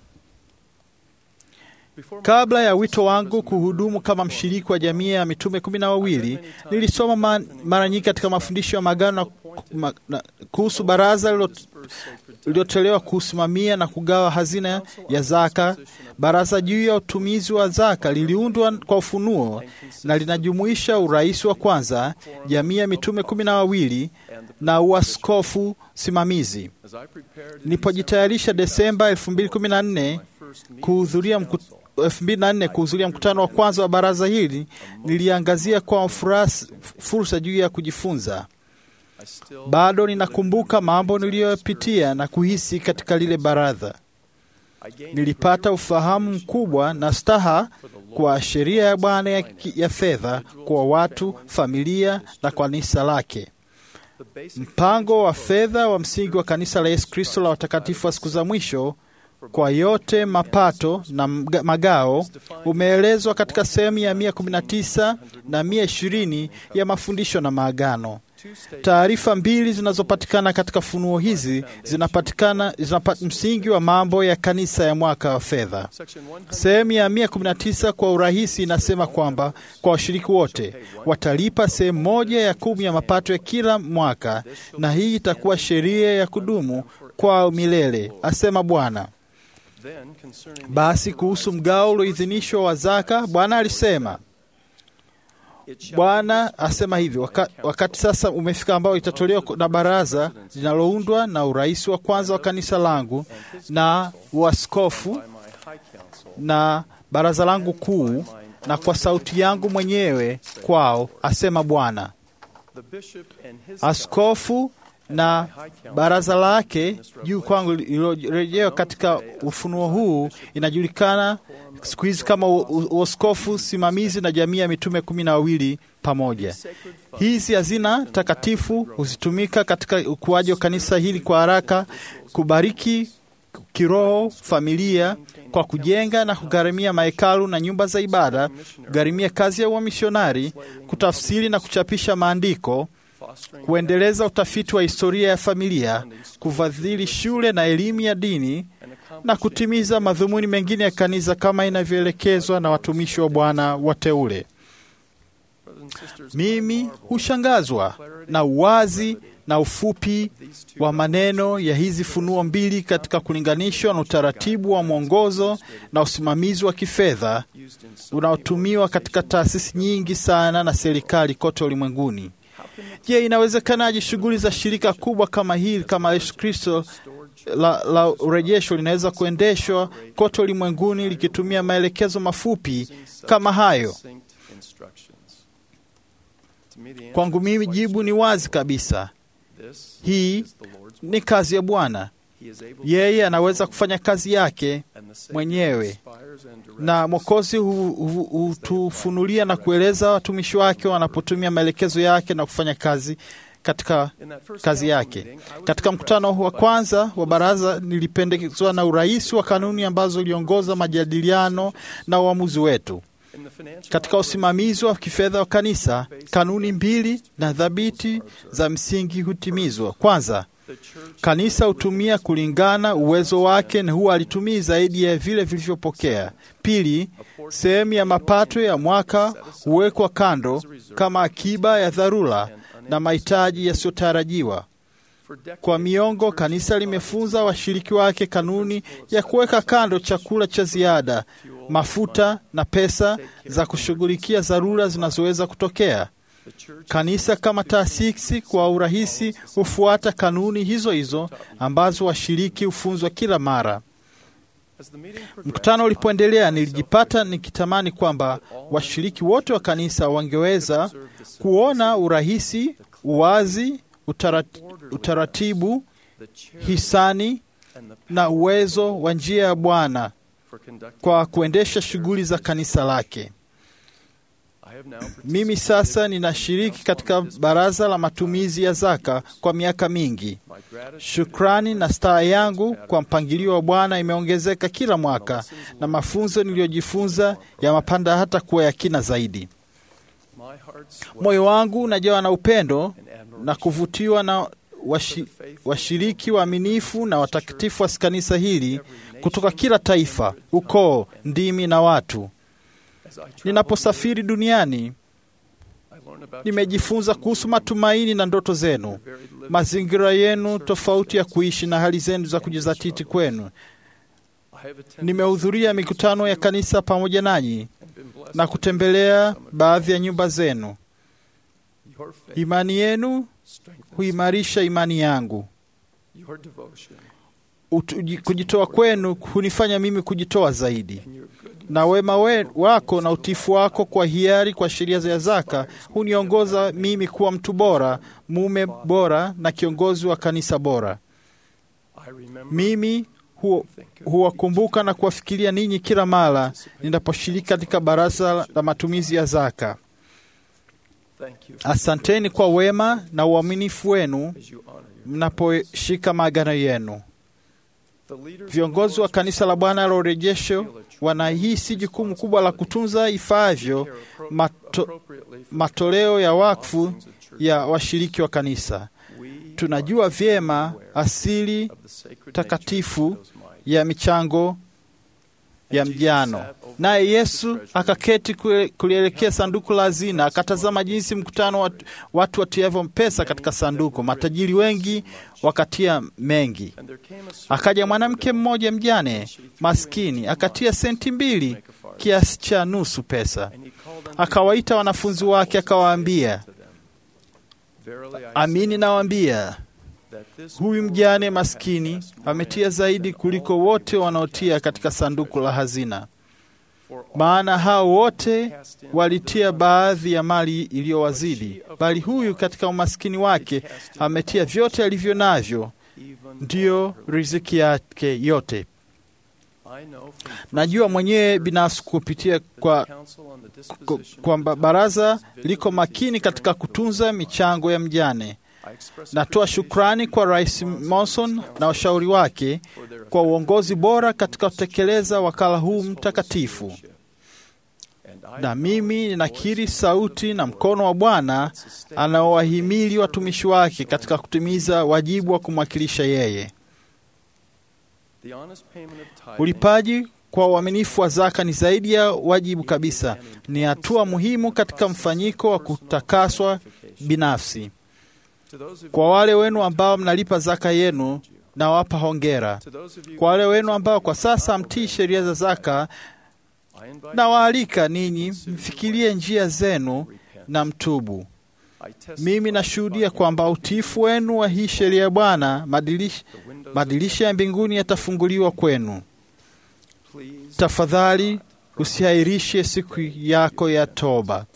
Kabla ya wito wangu kuhudumu kama mshiriki wa jamii ya mitume kumi na wawili, nilisoma mara nyingi katika mafundisho ya magano ma, na, kuhusu baraza lililotolewa kusimamia na kugawa hazina ya zaka. Baraza juu ya utumizi wa zaka liliundwa kwa ufunuo na linajumuisha urais wa kwanza, jamii ya mitume kumi na wawili na uaskofu simamizi. Nilipojitayarisha Desemba 2014 kuhudhuria mku 2004 kuhudhuria mkutano wa kwanza wa baraza hili, niliangazia kwa fursa juu ya kujifunza. Bado ninakumbuka mambo niliyopitia na kuhisi katika lile baraza. Nilipata ufahamu mkubwa na staha kwa sheria ya Bwana ya, ya fedha kwa watu, familia na kwa kanisa lake. Mpango wa fedha wa msingi wa kanisa la Yesu Kristo la watakatifu wa siku za mwisho kwa yote mapato na magao umeelezwa katika sehemu ya 119 na 120 ya mafundisho na maagano. Taarifa mbili zinazopatikana katika funuo hizi zinapatikana zinapa, msingi wa mambo ya kanisa ya mwaka wa fedha. Sehemu ya 119 kwa urahisi inasema kwamba kwa washiriki wote watalipa sehemu moja ya kumi ya mapato ya kila mwaka, na hii itakuwa sheria ya kudumu kwao milele, asema Bwana. Basi kuhusu mgao ulioidhinishwa wa zaka, Bwana alisema Bwana asema hivi waka, wakati sasa umefika ambao itatolewa na baraza linaloundwa na urais wa kwanza wa kanisa langu na uaskofu na baraza langu kuu, na kwa sauti yangu mwenyewe kwao, asema Bwana. Askofu na baraza lake juu kwangu iliyorejewa katika ufunuo huu inajulikana siku hizi kama uaskofu simamizi na jamii ya mitume kumi na wawili pamoja. Hizi hazina takatifu huzitumika katika ukuaji wa kanisa hili kwa haraka, kubariki kiroho familia kwa kujenga na kugharamia mahekalu na nyumba za ibada, kugharamia kazi ya wamishonari, kutafsiri na kuchapisha maandiko, kuendeleza utafiti wa historia ya familia, kufadhili shule na elimu ya dini na kutimiza madhumuni mengine ya kanisa kama inavyoelekezwa na watumishi wa Bwana wateule. Mimi hushangazwa na uwazi na ufupi wa maneno ya hizi funuo mbili katika kulinganishwa na utaratibu wa mwongozo na usimamizi wa kifedha unaotumiwa katika taasisi nyingi sana na serikali kote ulimwenguni. Je, inawezekanaje shughuli za shirika kubwa kama hili kama Yesu Kristo la, la urejesho linaweza kuendeshwa kote ulimwenguni likitumia maelekezo mafupi kama hayo? Kwangu mimi jibu ni wazi kabisa. Hii ni kazi ya Bwana. Yeye anaweza kufanya kazi yake mwenyewe, na Mwokozi hutufunulia na kueleza watumishi wake wanapotumia maelekezo yake na kufanya kazi katika kazi yake. Katika mkutano wa kwanza wa baraza, nilipendekezwa na urais wa kanuni ambazo uliongoza majadiliano na uamuzi wetu. Katika usimamizi wa kifedha wa kanisa, kanuni mbili na thabiti za msingi hutimizwa. Kwanza, kanisa hutumia kulingana uwezo wake, na huwa alitumii zaidi ya vile vilivyopokea. Pili, sehemu ya mapato ya mwaka huwekwa kando kama akiba ya dharura na mahitaji yasiyotarajiwa. Kwa miongo, kanisa limefunza washiriki wake kanuni ya kuweka kando chakula cha ziada, mafuta na pesa za kushughulikia dharura zinazoweza kutokea. Kanisa kama taasisi kwa urahisi hufuata kanuni hizo hizo ambazo washiriki hufunzwa kila mara. Mkutano ulipoendelea, nilijipata nikitamani kwamba washiriki wote wa kanisa wangeweza kuona urahisi, uwazi, utarat, utaratibu, hisani na uwezo wa njia ya Bwana kwa kuendesha shughuli za kanisa lake. Mimi sasa ninashiriki katika baraza la matumizi ya zaka kwa miaka mingi. Shukrani na staa yangu kwa mpangilio wa Bwana imeongezeka kila mwaka, na mafunzo niliyojifunza yamepanda hata kuwa ya kina zaidi. Moyo wangu unajawa na upendo na kuvutiwa na washi, washiriki waaminifu na watakatifu wa kanisa hili kutoka kila taifa, ukoo, ndimi na watu. Ninaposafiri duniani, nimejifunza kuhusu matumaini na ndoto zenu, mazingira yenu tofauti ya kuishi na hali zenu za kujizatiti kwenu. Nimehudhuria mikutano ya kanisa pamoja nanyi na kutembelea baadhi ya nyumba zenu. Imani yenu huimarisha imani yangu. Utu, kujitoa kwenu hunifanya mimi kujitoa zaidi, na wema we, wako na utifu wako kwa hiari kwa sheria za zaka huniongoza mimi kuwa mtu bora, mume bora na kiongozi wa kanisa bora. Mimi huwakumbuka na kuwafikiria ninyi kila mara ninaposhiriki katika baraza la matumizi ya zaka. Asanteni kwa wema na uaminifu wenu mnaposhika maagano yenu. Viongozi wa kanisa la Bwana la Urejesho wanahisi jukumu kubwa la kutunza ifaavyo mato, matoleo ya wakfu ya washiriki wa kanisa. Tunajua vyema asili takatifu ya michango ya mjano. Naye Yesu akaketi kulielekea sanduku la hazina, akatazama jinsi mkutano watu, watu watiavyo pesa katika sanduku. Matajiri wengi wakatia mengi. Akaja mwanamke mmoja mjane maskini, akatia senti mbili, kiasi cha nusu pesa. Akawaita wanafunzi wake, akawaambia, amini nawaambia huyu mjane maskini ametia zaidi kuliko wote wanaotia katika sanduku la hazina, maana hao wote walitia baadhi ya mali iliyowazidi, bali huyu katika umaskini wake ametia vyote alivyo navyo, ndiyo riziki yake yote. Najua mwenyewe binafsi kupitia kwa kwamba baraza liko makini katika kutunza michango ya mjane Natoa shukrani kwa Rais Monson na washauri wake kwa uongozi bora katika kutekeleza wakala huu mtakatifu, na mimi ninakiri sauti na mkono wa Bwana anaowahimili watumishi wake katika kutimiza wajibu wa kumwakilisha yeye. Ulipaji kwa uaminifu wa zaka ni zaidi ya wajibu kabisa, ni hatua muhimu katika mfanyiko wa kutakaswa binafsi. Kwa wale wenu ambao mnalipa zaka yenu, nawapa hongera. Kwa wale wenu ambao kwa sasa hamtii sheria za zaka, nawaalika ninyi mfikirie njia zenu na mtubu. Mimi nashuhudia kwamba utiifu wenu wa hii sheria ya Bwana, madirisha madirisha ya mbinguni yatafunguliwa kwenu. Tafadhali usihairishe siku yako ya toba.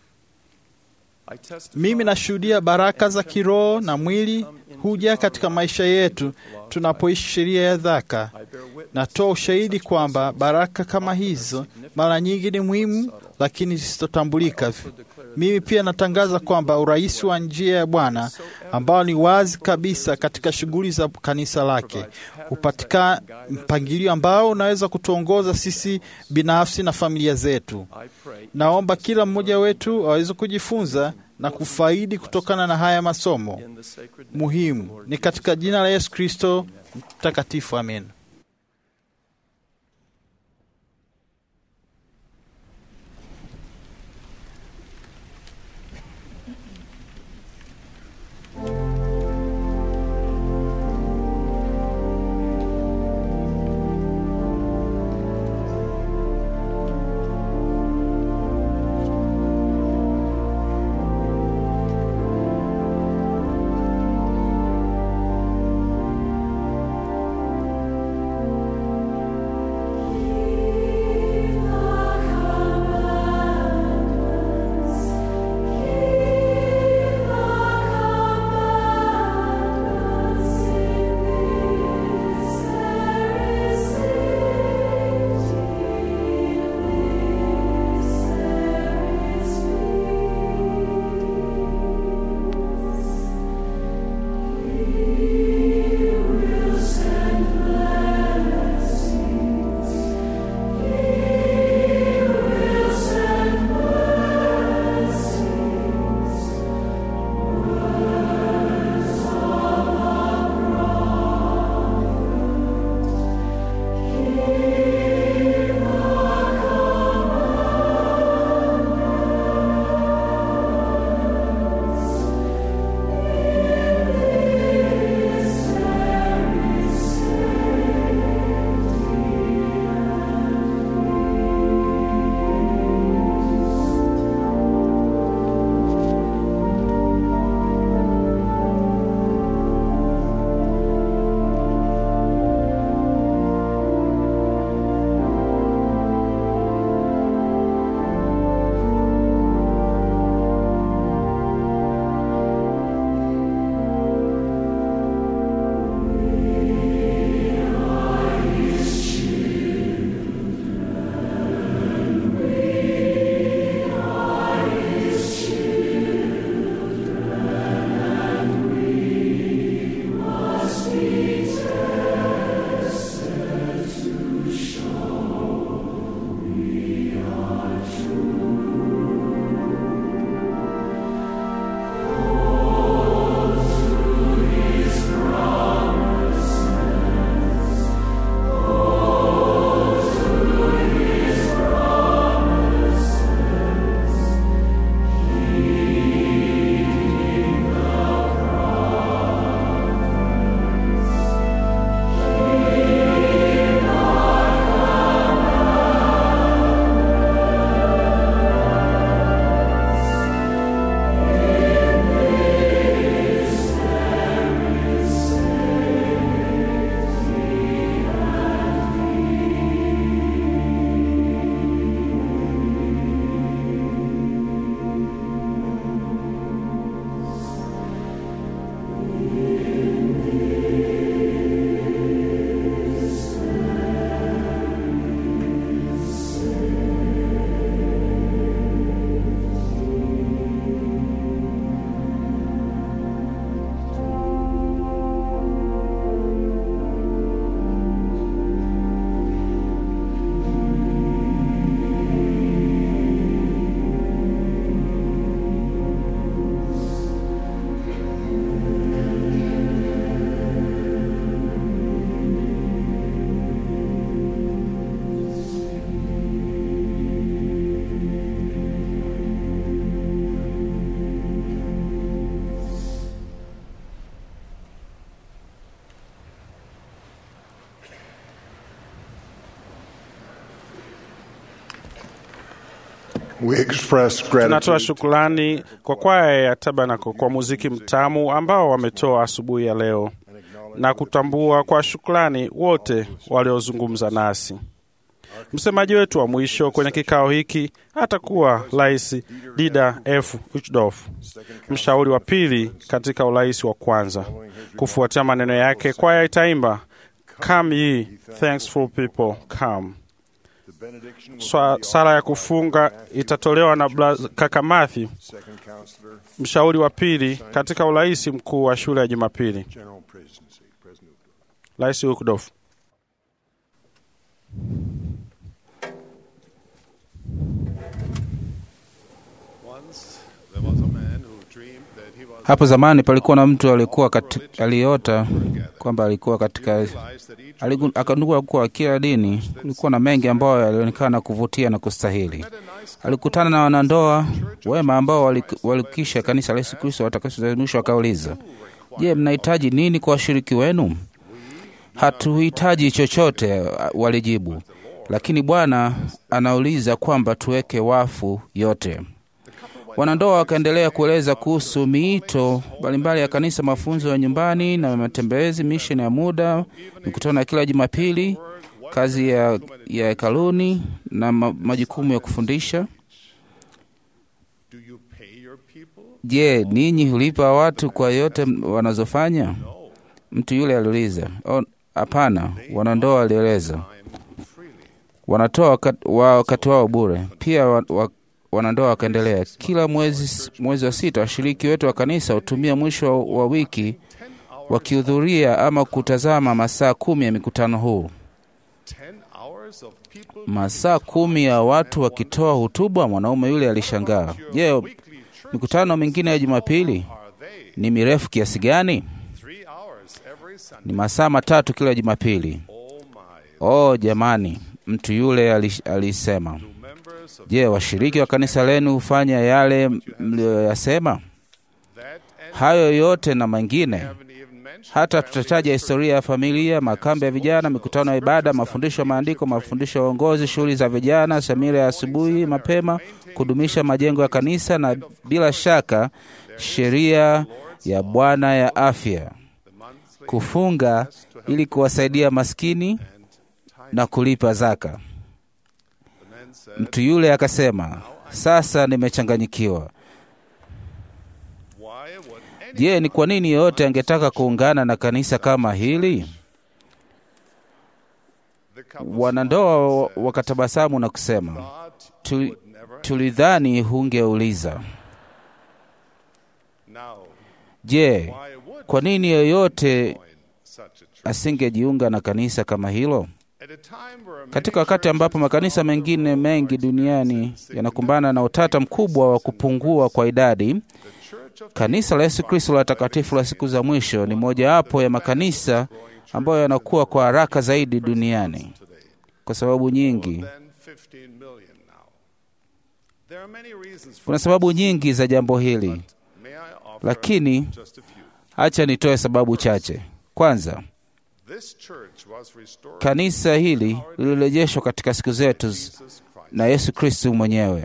Mimi nashuhudia baraka za kiroho na mwili huja katika maisha yetu tunapoishi sheria ya dhaka. Natoa ushahidi kwamba baraka kama hizo mara nyingi ni muhimu, lakini zisizotambulika. Mimi pia natangaza kwamba urahisi wa njia ya Bwana ambao ni wazi kabisa katika shughuli za kanisa lake hupatikana mpangilio ambao unaweza kutuongoza sisi binafsi na familia zetu. Naomba kila mmoja wetu aweze kujifunza na kufaidi kutokana na haya masomo muhimu. Ni katika jina la Yesu Kristo mtakatifu, amen. We express Tunatoa gratitude shukrani kwa kwaya ya Tabernacle kwa muziki mtamu ambao wametoa asubuhi ya leo na kutambua kwa shukrani wote waliozungumza nasi. Msemaji wetu wa mwisho kwenye kikao hiki atakuwa Rais Dieter F. Uchtdorf, mshauri wa pili katika urais wa kwanza. Kufuatia maneno yake, kwaya itaimba Come ye thankful people come. Swa, sala ya kufunga itatolewa na Bla- kaka Matthew, mshauri wa pili katika urais mkuu wa shule ya Jumapili. Rais Uchtdorf. Hapo zamani palikuwa na mtu alikuwa kati, aliota kwamba alikuwa katika aligu- akagundua kuwa kila dini kulikuwa na mengi ambayo yalionekana kuvutia na kustahili. Alikutana na wanandoa wema ambao walik- walikisha kanisa la Yesu Kristo watakatifu mwisho, akauliza, je, mnahitaji nini kwa washiriki wenu? Hatuhitaji chochote, walijibu, lakini Bwana anauliza kwamba tuweke wafu yote. Wanandoa wakaendelea kueleza kuhusu miito mbalimbali ya kanisa, mafunzo ya nyumbani na matembezi, misheni ya muda, mikutano ya kila Jumapili, kazi ya ya hekaluni na ma, majukumu ya kufundisha. Je, ninyi hulipa watu kwa yote wanazofanya? Mtu yule aliuliza. "Oh, Hapana, wanandoa walieleza, wanatoa wakati wa- wakati wao bure. Pia wa, wa, wanandoa wakaendelea, kila mwezi, mwezi wa sita washiriki wetu wa kanisa hutumia mwisho wa wiki wakihudhuria ama kutazama masaa kumi ya mikutano huu, masaa kumi ya watu wakitoa hutuba. Mwanaume yule alishangaa, je, mikutano mingine ya Jumapili ni mirefu kiasi gani? Ni masaa matatu kila Jumapili. Oh jamani, mtu yule ali- alisema, je, washiriki wa kanisa lenu hufanya yale mliyoyasema? Hayo yote na mengine, hata tutataja historia ya familia, makambi ya vijana, mikutano ya ibada, mafundisho ya maandiko, mafundisho ya uongozi, shughuli za vijana, semina ya asubuhi mapema, kudumisha majengo ya kanisa, na bila shaka sheria ya Bwana ya afya, kufunga ili kuwasaidia maskini na kulipa zaka. Mtu yule akasema, sasa nimechanganyikiwa. Je, ni kwa nini yeyote angetaka kuungana na kanisa kama hili? Wanandoa wa- wakatabasamu na kusema, "Tu- tulidhani hungeuliza. Je, kwa nini yeyote asingejiunga na kanisa kama hilo? Katika wakati ambapo makanisa mengine mengi duniani yanakumbana na utata mkubwa wa kupungua kwa idadi, kanisa la Yesu Kristo la takatifu la siku za mwisho ni mojawapo ya makanisa ambayo yanakuwa kwa haraka zaidi duniani kwa sababu nyingi. Kuna sababu nyingi za jambo hili, lakini acha nitoe sababu chache. Kwanza, kanisa hili lilirejeshwa katika siku zetu z- na Yesu Kristo mwenyewe.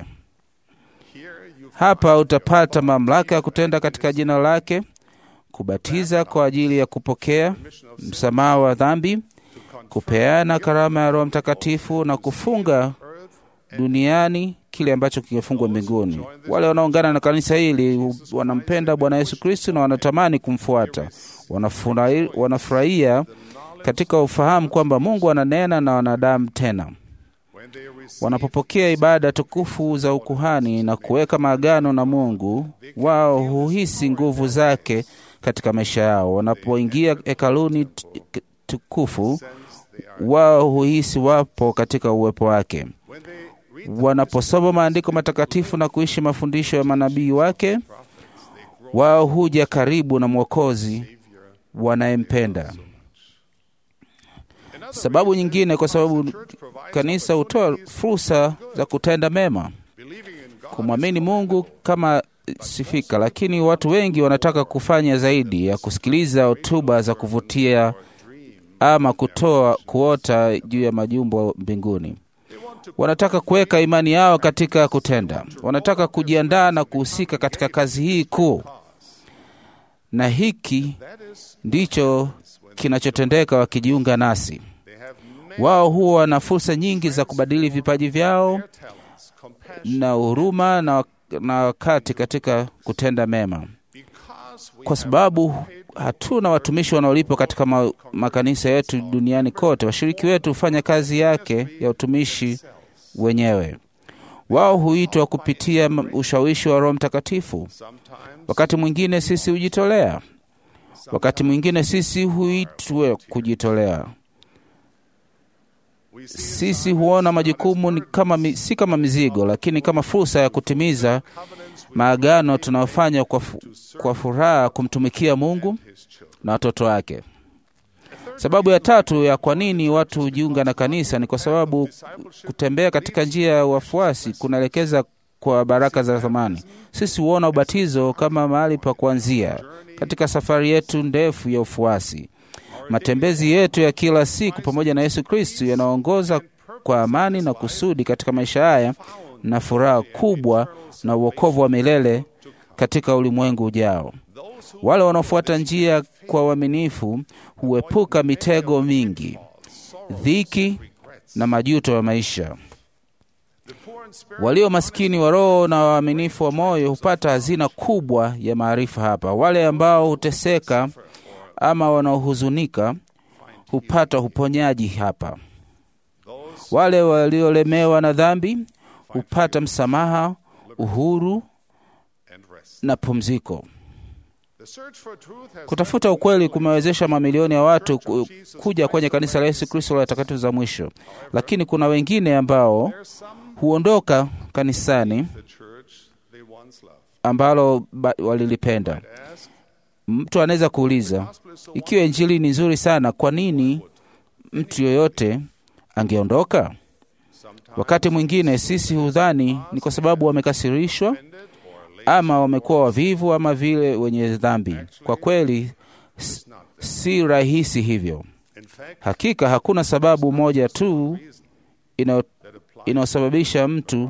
Hapa utapata mamlaka ya kutenda katika jina lake, kubatiza kwa ajili ya kupokea msamaha wa dhambi, kupeana karama ya Roho Mtakatifu na kufunga duniani kile ambacho kingefungwa mbinguni. Wale wanaoungana na kanisa hili wanampenda Bwana Yesu Kristo na wanatamani kumfuata. Wanafurahi- Wanafurahia katika ufahamu kwamba Mungu ananena na wanadamu tena. Wanapopokea ibada tukufu za ukuhani na kuweka maagano na Mungu, wao huhisi nguvu zake katika maisha yao. Wanapoingia hekaluni t- tukufu, wao huhisi wapo katika uwepo wake. Wanaposoma maandiko matakatifu na kuishi mafundisho ya manabii wake, wao huja karibu na Mwokozi wanayempenda. Sababu nyingine, kwa sababu kanisa hutoa fursa za kutenda mema, kumwamini Mungu kama sifika, lakini watu wengi wanataka kufanya zaidi ya kusikiliza hotuba za kuvutia ama kutoa kuota juu ya majumbo mbinguni. wanataka kuweka imani yao katika kutenda, wanataka kujiandaa na kuhusika katika kazi hii kuu, na hiki ndicho kinachotendeka wakijiunga nasi. Wao huwa na fursa nyingi za kubadili vipaji vyao na huruma na, na wakati katika kutenda mema, kwa sababu hatuna watumishi wanaolipwa katika ma, makanisa yetu duniani kote. Washiriki wetu hufanya kazi yake ya utumishi wenyewe. Wao huitwa kupitia ushawishi wa Roho Mtakatifu. Wakati mwingine sisi hujitolea, wakati mwingine sisi huitwe kujitolea. Sisi huona majukumu ni kama, si kama mizigo, lakini kama fursa ya kutimiza maagano tunayofanya kwa, fu, kwa furaha kumtumikia Mungu na watoto wake. Sababu ya tatu ya kwa nini watu hujiunga na kanisa ni kwa sababu kutembea katika njia ya wafuasi kunaelekeza kwa baraka za thamani. Sisi huona ubatizo kama mahali pa kuanzia katika safari yetu ndefu ya ufuasi. Matembezi yetu ya kila siku pamoja na Yesu Kristu yanaongoza kwa amani na kusudi katika maisha haya na furaha kubwa na uokovu wa milele katika ulimwengu ujao. Wale wanaofuata njia kwa uaminifu huepuka mitego mingi, dhiki na majuto ya maisha. Walio maskini wa roho na waaminifu wa moyo hupata hazina kubwa ya maarifa hapa. Wale ambao huteseka ama wanaohuzunika hupata uponyaji hapa. Wale waliolemewa na dhambi hupata msamaha, uhuru na pumziko. Kutafuta ukweli kumewezesha mamilioni ya watu kuja kwenye kanisa la Yesu Kristo la takatifu za mwisho, lakini kuna wengine ambao huondoka kanisani ambalo walilipenda. Mtu anaweza kuuliza, ikiwa injili ni nzuri sana, kwa nini mtu yoyote angeondoka? Wakati mwingine sisi hudhani ni kwa sababu wamekasirishwa ama wamekuwa wavivu ama vile wenye dhambi. Kwa kweli si rahisi hivyo. Hakika hakuna sababu moja tu inayosababisha mtu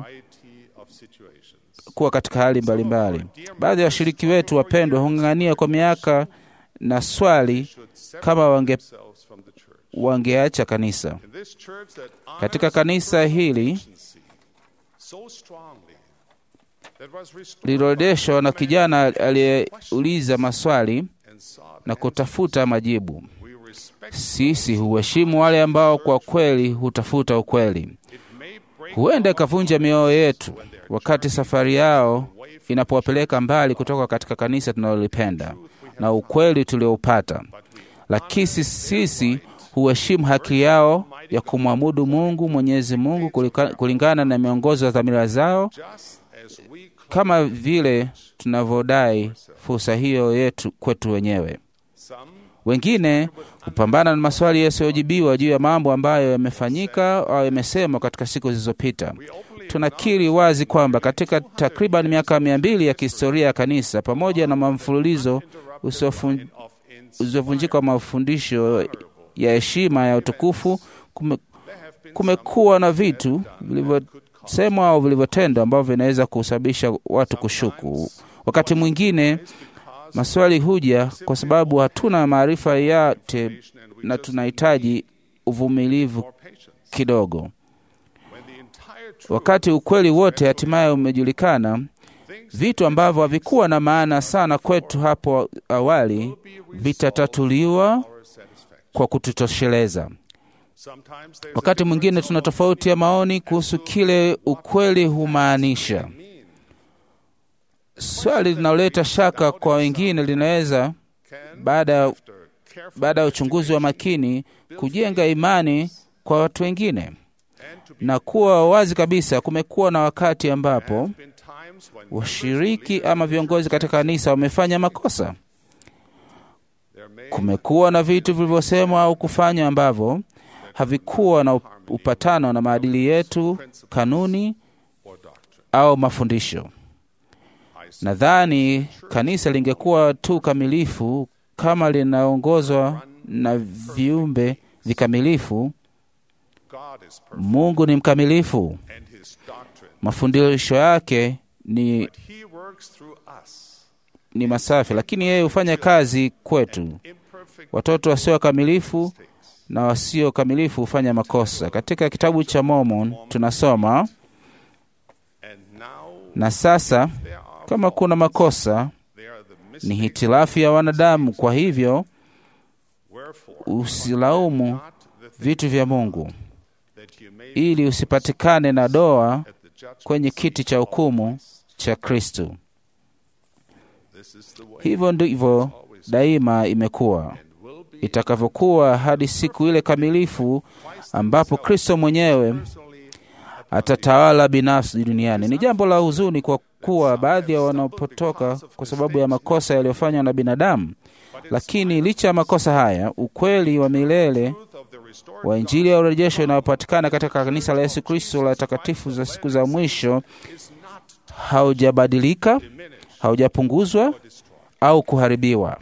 kuwa katika hali mbalimbali. Baadhi ya washiriki wetu wapendwa hung'ang'ania kwa miaka na swali kama wange wangeacha kanisa. Katika kanisa hili lililoendeshwa na kijana aliyeuliza maswali na kutafuta majibu. Sisi huheshimu wale ambao kwa kweli hutafuta ukweli. Huenda ikavunja mioyo yetu wakati safari yao inapowapeleka mbali kutoka katika kanisa tunalolipenda na ukweli tulioupata, lakini sisi huheshimu haki yao ya kumwabudu Mungu Mwenyezi Mungu kulingana na miongozo ya dhamira zao, kama vile tunavyodai fursa hiyo yetu kwetu wenyewe. Wengine hupambana na maswali yasiyojibiwa juu ya mambo ambayo yamefanyika au yamesemwa katika siku zilizopita. Tunakiri wazi kwamba katika takriban miaka mia mbili ya kihistoria ya kanisa, pamoja na mfululizo usiovunjika wa mafundisho ya heshima ya utukufu, kume, kumekuwa na vitu vilivyosemwa au vilivyotendwa ambavyo vinaweza kusababisha watu kushuku. Wakati mwingine maswali huja kwa sababu hatuna maarifa yote na tunahitaji uvumilivu kidogo. Wakati ukweli wote hatimaye umejulikana, vitu ambavyo havikuwa na maana sana kwetu hapo awali vitatatuliwa kwa kututosheleza. Wakati mwingine tuna tofauti ya maoni kuhusu kile ukweli humaanisha. Swali linaloleta shaka kwa wengine linaweza, baada baada ya uchunguzi wa makini, kujenga imani kwa watu wengine na kuwa wazi kabisa. Kumekuwa na wakati ambapo washiriki ama viongozi katika kanisa wamefanya makosa. Kumekuwa na vitu vilivyosemwa au kufanywa ambavyo havikuwa na upatano na maadili yetu, kanuni au mafundisho. Nadhani kanisa lingekuwa tu kamilifu kama linaongozwa na viumbe vikamilifu Mungu ni mkamilifu, mafundisho yake ni, ni masafi, lakini yeye hufanya kazi kwetu. Watoto wasio wakamilifu na wasio kamilifu hufanya makosa. Katika kitabu cha Mormon tunasoma, na sasa kama kuna makosa ni hitilafu ya wanadamu, kwa hivyo usilaumu vitu vya Mungu ili usipatikane na doa kwenye kiti cha hukumu cha Kristo. Hivyo ndivyo daima imekuwa itakavyokuwa hadi siku ile kamilifu ambapo Kristo mwenyewe atatawala binafsi duniani. Ni jambo la huzuni kwa kuwa baadhi ya wanaopotoka kwa sababu ya makosa yaliyofanywa na binadamu, lakini licha ya makosa haya, ukweli wa milele wa Injili ya urejesho inayopatikana katika kanisa la Yesu Kristo la takatifu za siku za mwisho haujabadilika, haujapunguzwa au kuharibiwa.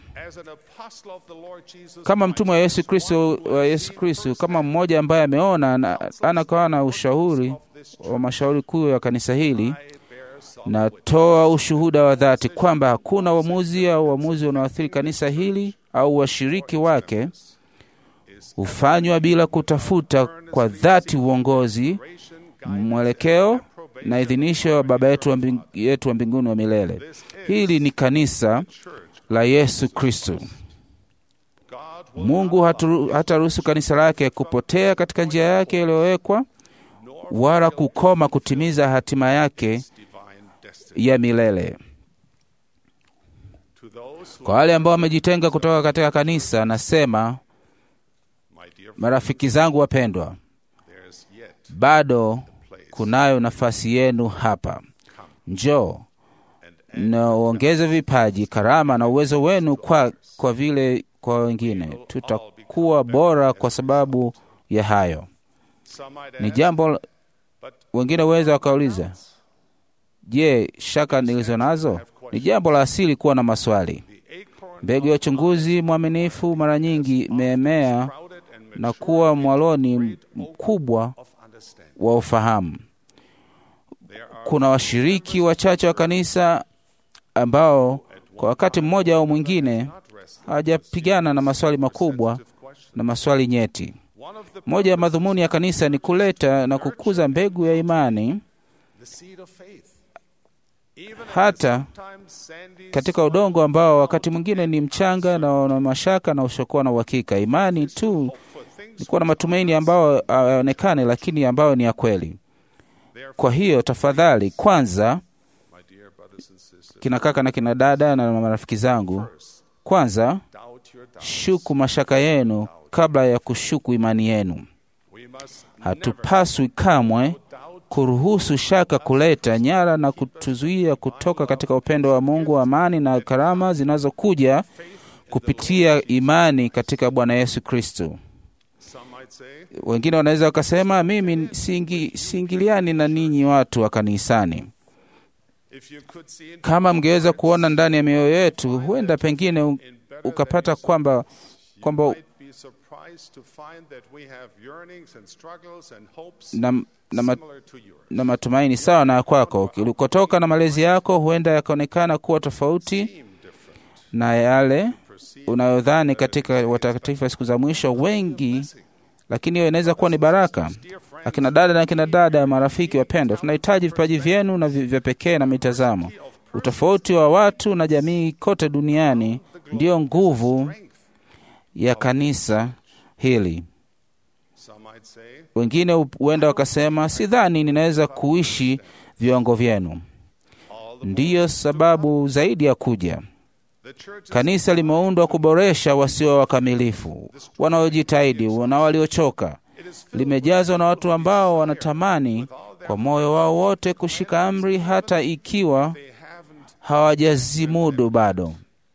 Kama mtume wa Yesu Kristo wa Yesu Kristo, kama mmoja ambaye ameona ana kwa ana ushauri wa mashauri kuu ya kanisa hili, natoa ushuhuda wa dhati kwamba hakuna uamuzi au uamuzi unaoathiri kanisa hili au washiriki wake hufanywa bila kutafuta kwa dhati uongozi, mwelekeo na idhinisho wa Baba yetu wa, mbing, yetu wa mbinguni wa milele. Hili ni kanisa la Yesu Kristo. Mungu hataruhusu kanisa lake kupotea katika njia yake iliyowekwa, wala kukoma kutimiza hatima yake ya milele. Kwa wale ambao wamejitenga kutoka katika kanisa, nasema marafiki zangu wapendwa, bado kunayo nafasi yenu hapa. Njoo na uongeze vipaji, karama na uwezo wenu kwa, kwa vile kwa wengine. Tutakuwa bora kwa sababu ya hayo. Ni jambo wengine weza wakauliza, je, shaka nilizo nazo? Ni jambo la asili kuwa na maswali. Mbegu ya uchunguzi mwaminifu mara nyingi imeemea na kuwa mwaloni mkubwa wa ufahamu. Kuna washiriki wachache wa kanisa ambao kwa wakati mmoja au mwingine hawajapigana na maswali makubwa na maswali nyeti. Moja ya madhumuni ya kanisa ni kuleta na kukuza mbegu ya imani hata katika udongo ambao wakati mwingine ni mchanga na na mashaka na usiokuwa na uhakika. Imani tu ni kuwa na matumaini ambayo hayaonekane, lakini ambayo ni ya kweli. Kwa hiyo tafadhali, kwanza, kina kaka na kina dada na marafiki zangu, kwanza shuku mashaka yenu kabla ya kushuku imani yenu. Hatupaswi kamwe kuruhusu shaka kuleta nyara na kutuzuia kutoka katika upendo wa Mungu wa amani na karama zinazokuja kupitia imani katika Bwana Yesu Kristo. Wengine wanaweza wakasema, mimi siingi, siingiliani na ninyi watu wa kanisani. Kama mngeweza kuona ndani ya mioyo yetu, huenda pengine ukapata kwamba kwamba na, na, mat, na matumaini sawa na kwako. Ulikotoka na malezi yako huenda yakaonekana kuwa tofauti na yale unayodhani katika watakatifu wa siku za mwisho wengi, lakini hiyo inaweza kuwa ni baraka. Akina dada na akina dada, marafiki wapendwa, tunahitaji vipaji vyenu na vya pekee na mitazamo. Utofauti wa watu na jamii kote duniani ndiyo nguvu ya kanisa hili. Wengine huenda wakasema, sidhani ninaweza kuishi viwango vyenu. Ndiyo sababu zaidi ya kuja kanisa limeundwa kuboresha wasio wakamilifu, wanaojitahidi na waliochoka. Limejazwa na watu ambao wanatamani kwa moyo wao wote kushika amri, hata ikiwa hawajazimudu bado.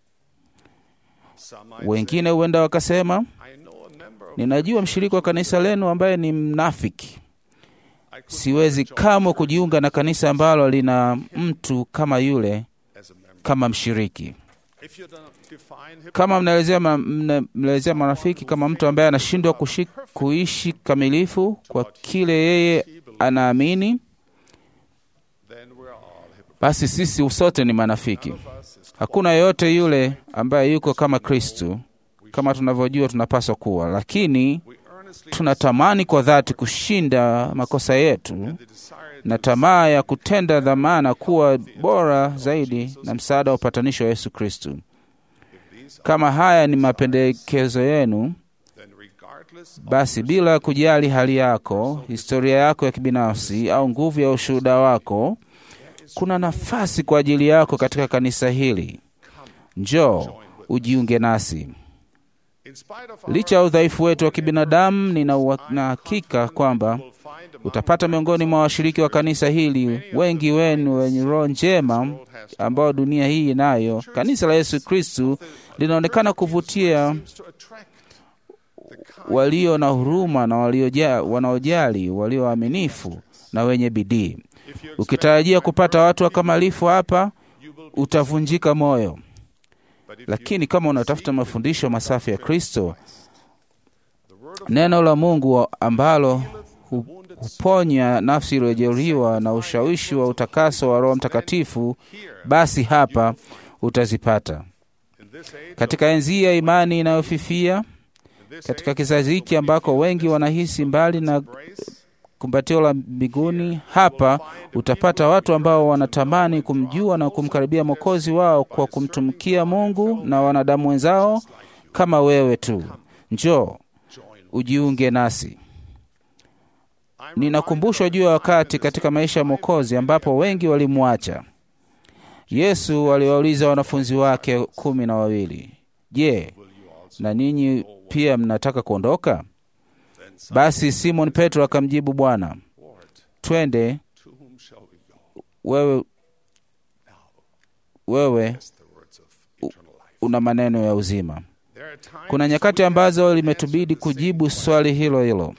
Wengine huenda wakasema, ninajua mshiriki wa kanisa lenu ambaye ni mnafiki. Siwezi kamwe kujiunga na kanisa ambalo lina mtu kama yule kama mshiriki. Kama mnaelezea ma, mna- mnaelezea marafiki kama mtu ambaye anashindwa kushi- kuishi kamilifu kwa kile yeye anaamini, basi sisi sote ni manafiki. Hakuna yeyote yule ambaye yuko kama Kristu kama tunavyojua tunapaswa kuwa, lakini tunatamani kwa dhati kushinda makosa yetu na tamaa ya kutenda dhamana kuwa bora zaidi na msaada wa upatanisho wa Yesu Kristu. Kama haya ni mapendekezo yenu, basi bila kujali hali yako, historia yako ya kibinafsi au nguvu ya ushuhuda wako, kuna nafasi kwa ajili yako katika kanisa hili. Njoo ujiunge nasi. Licha ya udhaifu wetu wa kibinadamu, nina uha- na hakika kwamba utapata miongoni mwa washiriki wa kanisa hili wengi wenu wenye roho njema ambao dunia hii inayo. Kanisa la Yesu Kristu linaonekana kuvutia walio na huruma na walioja- wanaojali, walio waaminifu na wenye bidii. Ukitarajia kupata watu wakamilifu hapa, utavunjika moyo. Lakini kama unatafuta mafundisho masafi ya Kristo, neno la Mungu ambalo hu- huponya nafsi iliyojeruhiwa na ushawishi wa utakaso wa Roho Mtakatifu, basi hapa utazipata. Katika enzi hii ya imani inayofifia, katika kizazi hiki ambako wengi wanahisi mbali na kumbatio la mbinguni, hapa utapata watu ambao wanatamani kumjua na kumkaribia Mwokozi wao kwa kumtumikia Mungu na wanadamu wenzao kama wewe tu. Njoo ujiunge nasi. Ninakumbushwa juu ya wakati katika maisha ya Mwokozi ambapo wengi walimwacha Yesu. Aliwauliza wanafunzi wake kumi na wawili, je, na ninyi pia mnataka kuondoka? Basi Simon Petro akamjibu, Bwana, twende wewe, wewe u- una maneno ya uzima. Kuna nyakati ambazo limetubidi kujibu swali hilo hilo.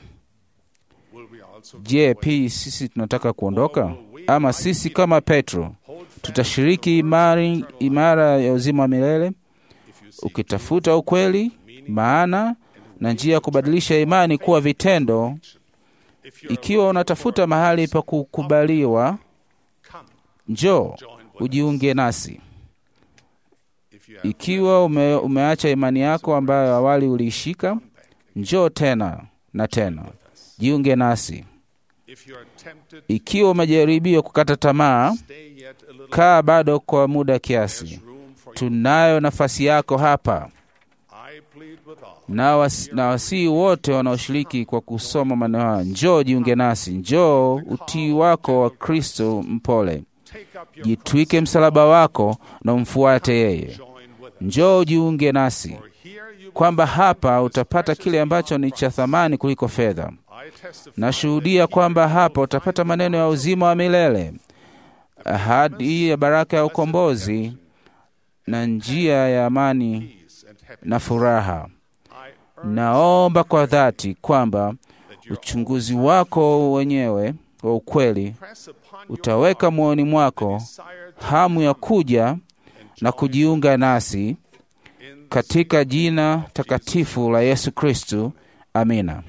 Je, pia sisi tunataka kuondoka, ama sisi kama Petro tutashiriki imari, imara ya uzima wa milele, ukitafuta ukweli, maana na njia ya kubadilisha imani kuwa vitendo. Ikiwa unatafuta mahali pa kukubaliwa, njoo ujiunge nasi. Ikiwa ume, umeacha imani yako ambayo awali uliishika, njoo tena na tena, jiunge nasi. Ikiwa umejaribiwa kukata tamaa, kaa bado kwa muda kiasi. Tunayo nafasi yako hapa na wasi, na wasii wote wanaoshiriki kwa kusoma maneno haya, njoo jiunge nasi, njoo utii wako wa Kristo mpole, jitwike msalaba wako na umfuate yeye. Njoo ujiunge nasi, kwamba hapa utapata kile ambacho ni cha thamani kuliko fedha. Nashuhudia kwamba hapa utapata maneno ya uzima wa milele, ahadi ya baraka ya ukombozi na njia ya amani na furaha. Naomba kwa dhati kwamba uchunguzi wako wenyewe wa ukweli utaweka moyoni mwako hamu ya kuja na kujiunga nasi katika jina takatifu la Yesu Kristu. Amina.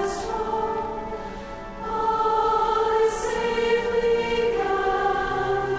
Safely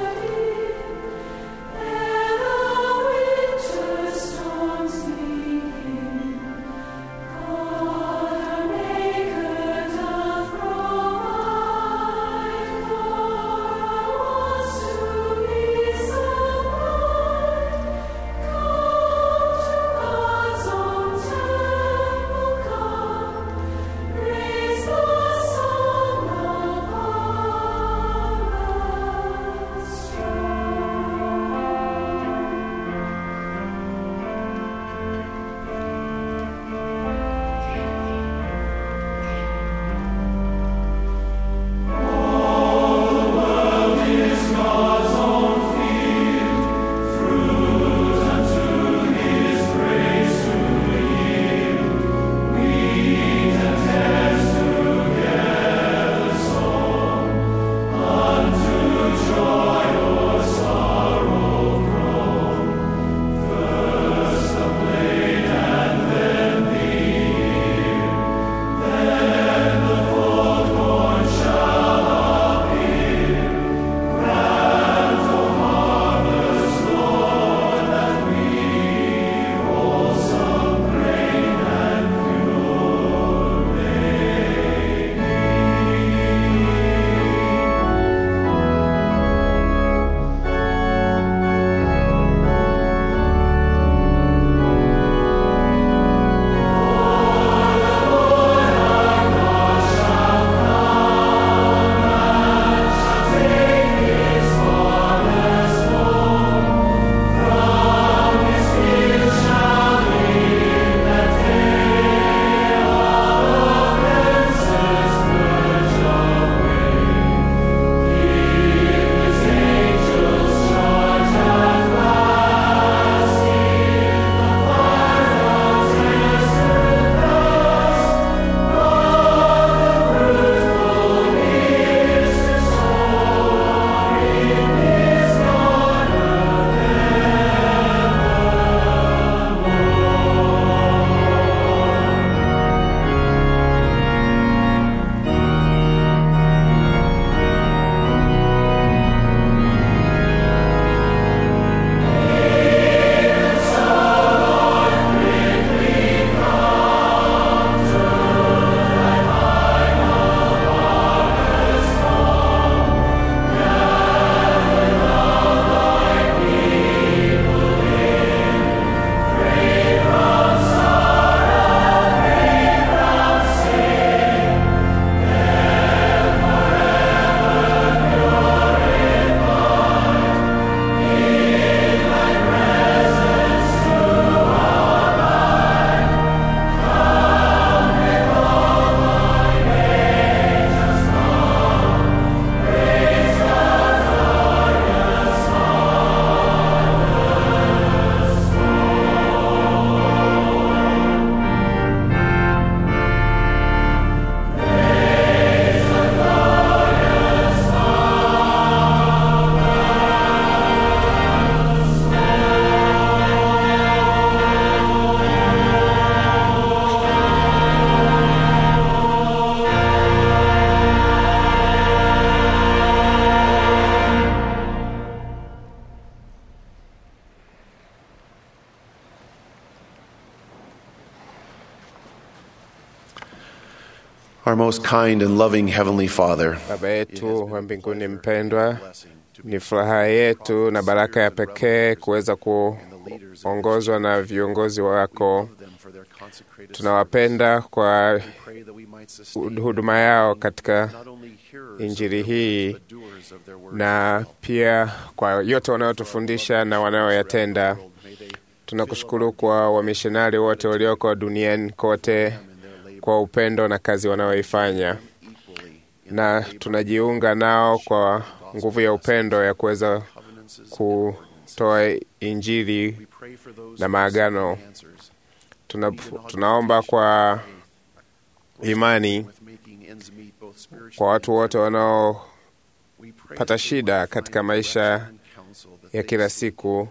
Our most kind and loving Heavenly Father, Baba yetu wa mbinguni mpendwa, ni furaha yetu na baraka ya pekee kuweza kuongozwa na viongozi wako. Tunawapenda kwa huduma yao katika injili hii na pia kwa yote wanayotufundisha na wanayoyatenda. Tunakushukuru kwa wamishonari wote walioko duniani kote kwa upendo na kazi wanayoifanya, na tunajiunga nao kwa nguvu ya upendo ya kuweza kutoa injili na maagano. Tuna, tunaomba kwa imani kwa watu wote wanaopata shida katika maisha ya kila siku.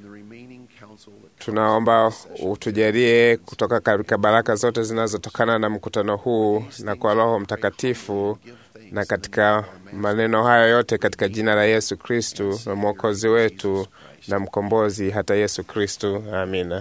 Tunaomba utujalie kutoka katika baraka zote zinazotokana na mkutano huu na kwa Roho Mtakatifu na katika maneno haya yote katika jina la Yesu Kristu na mwokozi wetu na mkombozi hata Yesu Kristu. Amina.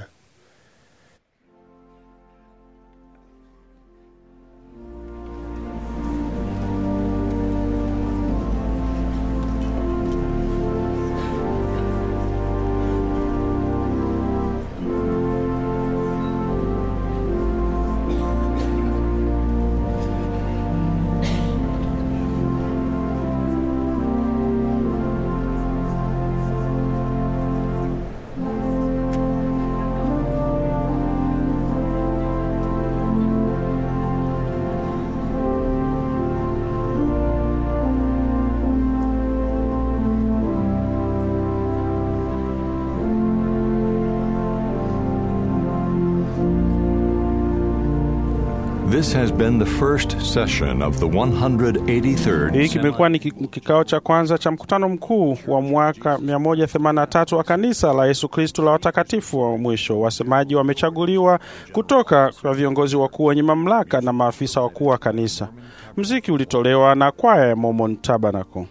This has been the first session of the 183rd Hii kimekuwa ni ki- kikao cha kwanza cha mkutano mkuu wa mwaka 183 wa kanisa la Yesu Kristo la watakatifu wa mwisho. Wasemaji wamechaguliwa kutoka kwa viongozi wakuu wenye mamlaka na maafisa wakuu wa kanisa. Mziki ulitolewa na kwaya ya Mormon Tabernacle.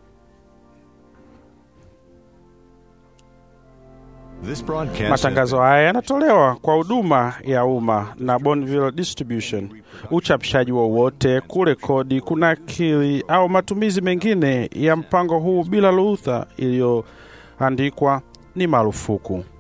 This broadcast Matangazo haya yanatolewa kwa huduma ya umma na Bonneville Distribution. Uchapishaji wowote, kurekodi, kunakili au matumizi mengine ya mpango huu bila ruhusa iliyoandikwa ni marufuku.